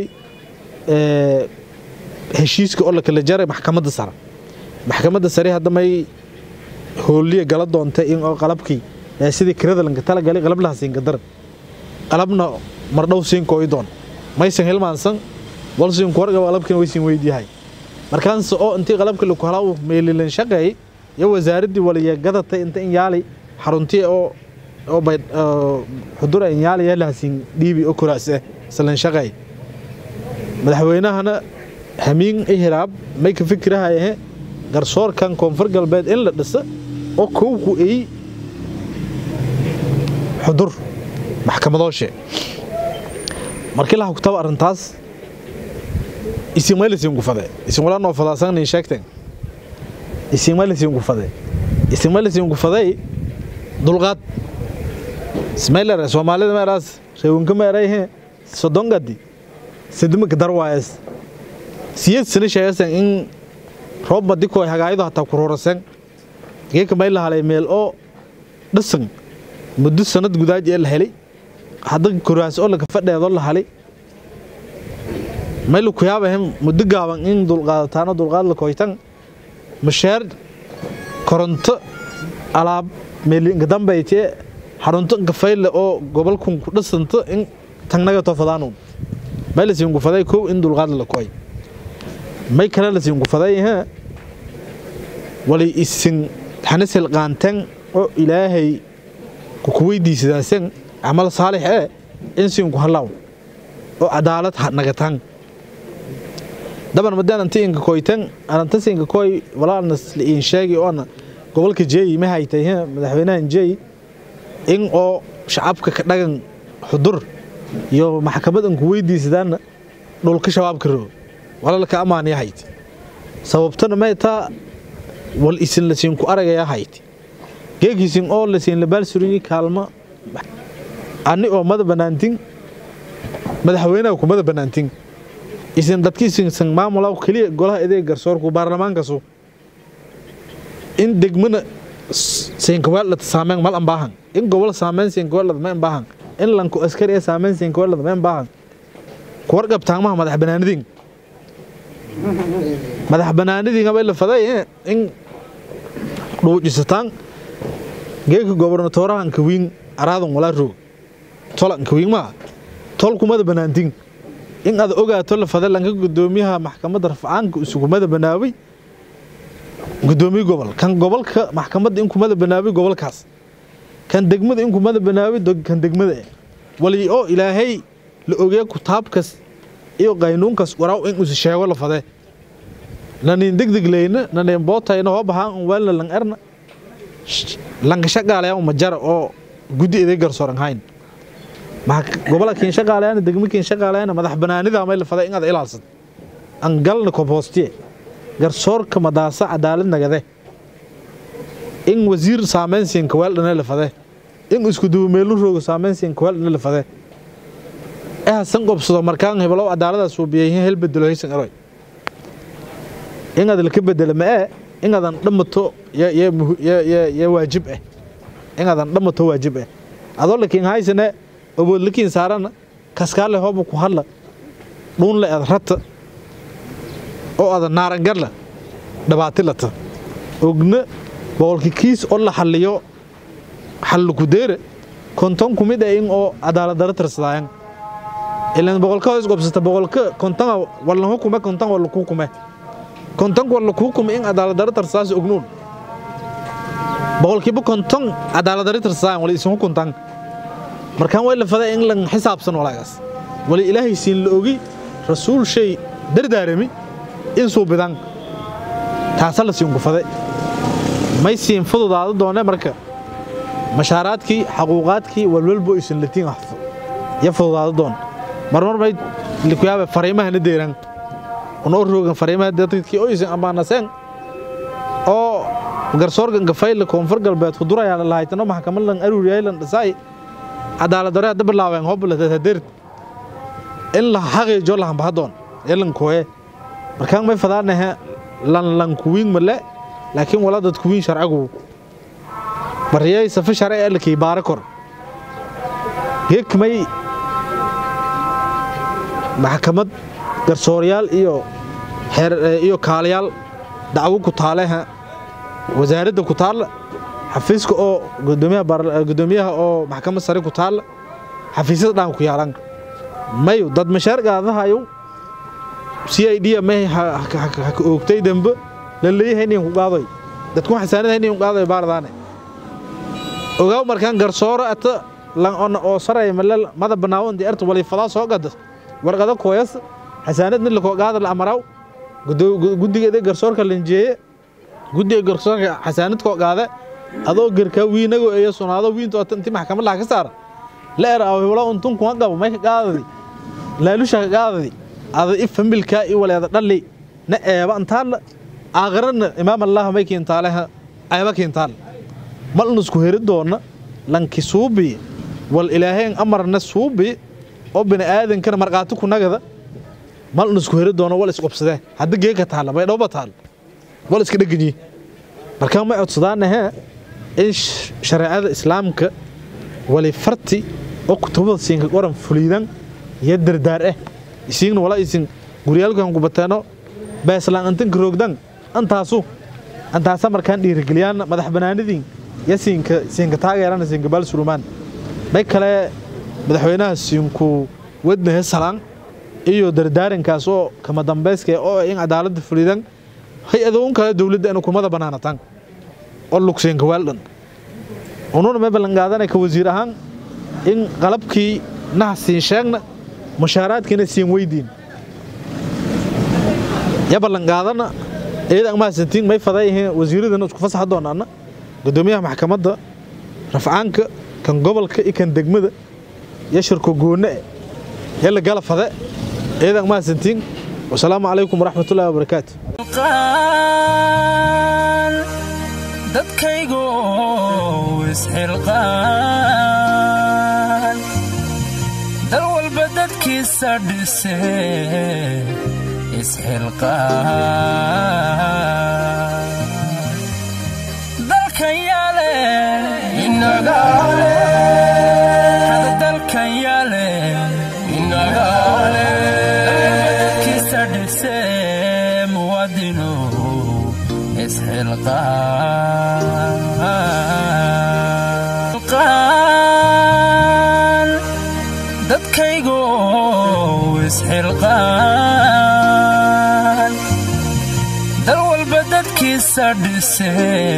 heshiiska oo lakala jaray maxkamadda sare maxkamadda sare hadda may hooliya gala doontay in oo qalabkii beesadii kirada lanka talagalay qalab laha siinka daran qalabna mardhow siin kooyi doon maysan hilmaansan walsin kuwarga qalabkina waysin weydiyahay markaanse oo intii qalabka laku halaa meelilan shaqeey iyo wasaaraddii waliya gadatay inta in yaali xaruntii oo oo bay xudura in yaali yaalahasiin dhiibi oo kuraas eh islan shaqeey madaxweynahana hamiin ihiraab may ka fikirahayahe garsoorkan koonfur galbeed in la dhisa oo kowku ay xudur maxkamadooshe markii laha kutaba arrintaas isimalisin gufade isimwala noo fadaasan sheegteen isimalisin gufade isimalisin gufaday dulqaad ismailere soomaalida meeraas reewinka meerayhe sodongadi sidimaka darwaayes siyad sini sheegasan in roob madikoy hagaayado hataa kururasen geeka may la halay meel oo dhisan muddo sanad gudaaj ee la helay hadda kuraas oo laga fadheedo la halay may laku yaabahem muddo gaaban in dulqaadataano dulqaad la koytan masheer koronto alaab meelinka dambaytee xarunto gafayle oo gobolkun ku dhisanto in tagnaga tofadaanu may lasiin gufaday kow in dulqaad la koy may kale lasiin gufaday ha wali isin xanisil qaantan oo ilaahay ku weydiisadaasan camal saalix ee in siin ku halaw oo cadaalad nagataan daban madaan anti inka koytan ananta siinka koy walaalna in sheegi oona gobolka jeey ma haytay madaxweynahan jeey in oo shacabka ka dhagan xudur iyo maxkamadan ku weydiisadaana dhulka shabaabka roo walaalka ammaan ya hayti sababtana may taa wal isin lasiin ku aragaya hayti geegiisin oo lasiin labaal surinyi kaalma ani oo mada banaantin madaxweynaha kumada banaantin isin dadkiisinsan maamulaw keliya golaha edeeg garsoorku baarlamaankasu in degmana siinkaweeldhata saameyn mal ambaahan in gobol saameyn siinkaweeldhata ma ambaahan in lanku askari ee saameyn siinkaweeldhata ma ambaahan kuwar qabtaamaha madax banaanidin madax banaanidin abay la faday in dhuujisataan geeka gobernatorahan kawiin araadan walaa roog tolan kawiin maa tol kumada banaantin in aad ogaato la fada lanka gudoomiyaha maxkamadda rafcaanka isugumada banaaway gudoomiye gobol kan gobolka maxkamadda in kumada banaaway gobolkaas kan degmada in kumada banaaway kan degmada eh wali oo ilaahay la ogeeya kutaabkas iyo qaynuunkas waraaw in usi sheego la fade nanin degdeg leyna nanin bootayna hoo bahaan un waalna lang erna lanka shaqaalayaa uma jara oo guddi iday garsooran hayn gobola kiin shaqaalayana degmo kiin shaqaalayana madax banaanida may la faday in aad ilaalsad an galna kobhoostiye garsoorka madaasa cadaalad nagade in wasiir saameyn siin kaweel dhana la fade in isku duwa meelu roogo saameyn siin kaweel dhana la fade ee hasan qobsado markaan heblow cadaaladaas uu biyayhin hel bedelo haysan eroy in aad laka bedelo ma ee in aadan dhamato ya waajib ah in aadan dhamato waajib ah adoo lakiin haysane awood lakiin saarana kaskaale hooba ku hadla dhuunle aad rata oo aada naarangarla dhibaatilata ogna boqolki kiis oo la xalliyo xallu ku deere konton ku mid ah in oo cadaaladdarra tirsadaayan ilan boqolka hoos gobsata boqolka konton wallan hukume konton walla kuu kume kontonka walla kuu kume in cadaaladdarra tirsadaas ognuun boqolkiiba konton cadaaladdarra tirsadaayan wala isin hukuntan markaan way la faday in lan xisaabsan walaagaas wali ilaahay siin la ogi rasuul shay dardaarami in suubidan taasa la siin gufade may siin fududaado doone marka mashaaraadkii xaquuqaadkii walwalbo isin latiin waxfo ya fududaado doon marmar may likuyaaba fariimahana deeran unoo roogan fariimaha dadkii oo isin ammaanaseen oo garsoorgan gafayla koonfur galbeed kudurayaa lahaytano maxkamad lan aruuriyay lan dhisaay cadaaladdarre hadda bilaabeen hobladeed in la xaqiijo lahambahadoon elan kooye markaan may fadaanahe lan lan kuwiin male laakiin wala dad kuwiin sharcigu bariyay safa sharci ee lakii baara kor geek may maxkamad garsooryaal iyo xeer iyo kaalayaal dacwo ku taaleha wasaaradda ku taalla xafiiska oo gudoomiyaha oo maxkamad sare ku taalla xafiisyada dhan ku yaalan mayu dad mashaar gaadahayo c i d may oogtay dambe la leeyahay nin ku qaaday dadku xasaanada nin ku qaaday baardaane ogaaw markaan garsooro ata lan on oo saray malal mada banaawo intii arta wali fadaa soo gada warqada kooyas xasaanad mid la koo qaada la amaraw guddigeeda garsoorka lanjeeye guddiga garsoorka xasaanad koo qaada adoo garkaa wiinago eeyo sunaado wiinto intii maxkamad laha ka saara la er aw wala untun kuma qabo may ka qaadadi laalusha ka qaadadi ada i familka i waleeda dhalli na eeba antaalla aakhirana imaam allah may kiintaaleha eeba kiintaal mal nusku heri doona lanki suubi wal ilaaheen amarna suubi oo bini aadankana marqaati ku nagada mal nusku heri doona wal isqobsadee hadda geeka taalla may dhowba taal wal iska dheganyi markaa may codsadaanahe in shareecada islaamka wali farti oo kutubada siinka qoran fuliidan iyo dardaar ah isiigna wala isin guryaalkan kubateeno beeslaan antanka roogdan antaasu antaasa markaan dhiirigeliyaan madax banaanidiin iyo siinka siinka taageerana siinka baal surumaan may kale madaxweynaha siinku wadnahe salaan iyo dardaarankaas oo kama dambayska oo in cadaaladda fuliidan hay-adoon kale dowladda in kumada banaanataan oo lugsiinka weeldhan ununa may ballanqaadanay ka wasiir ahaan in qalabkii naha siin sheegna mushaaraadkiina siin weydiin ya ballanqaadana iyada mahadsantiin may fadayaheen wasiiradana isku fasaxa doonaana gudoomiyaha maxkamadda rafcaanka kan gobolka iyo kan degmada iyo shirko goone yalla gala fade iyada mahadsantiin wasalaamu calaykum waraxmatullahi wabarakaatu dadkaygu isxilqaan dal walba dadkiisa dhise isxilqaan dalkan yaale inagaale hada dalkan yaale inagaale dadkiisa dhise muwadinu isxilqaan dadkaygu isxilqaan dal walba dadkiisa dhise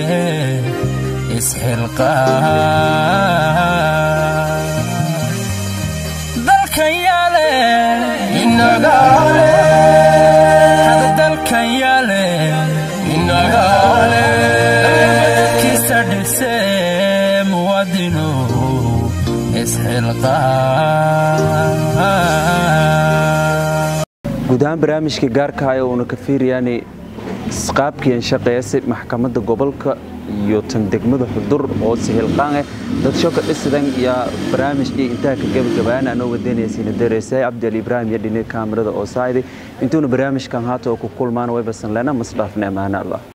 isxilqaan dalkan yaale inagaale hada dalkan yaale inagaale dadkiisa dhise muwaadino isxilqaan guud ahaan barnaamijka gaarka ah ee uuna ka fiiriyaan qaabkiian shaqeeyase maxkamadda gobolka iyo tan degmada xudur oo sihilqaan eh dad shoka dhisidan iyo barnaamijkii intaa ka gabagabaan anoo wadanaysiina dareysay cabdi ali ibraahim iyo dhini kaamirada oo saaydi intuuna barnaamijkan haata oo ku kulmaan waybasan lena masdhaafne amaana allah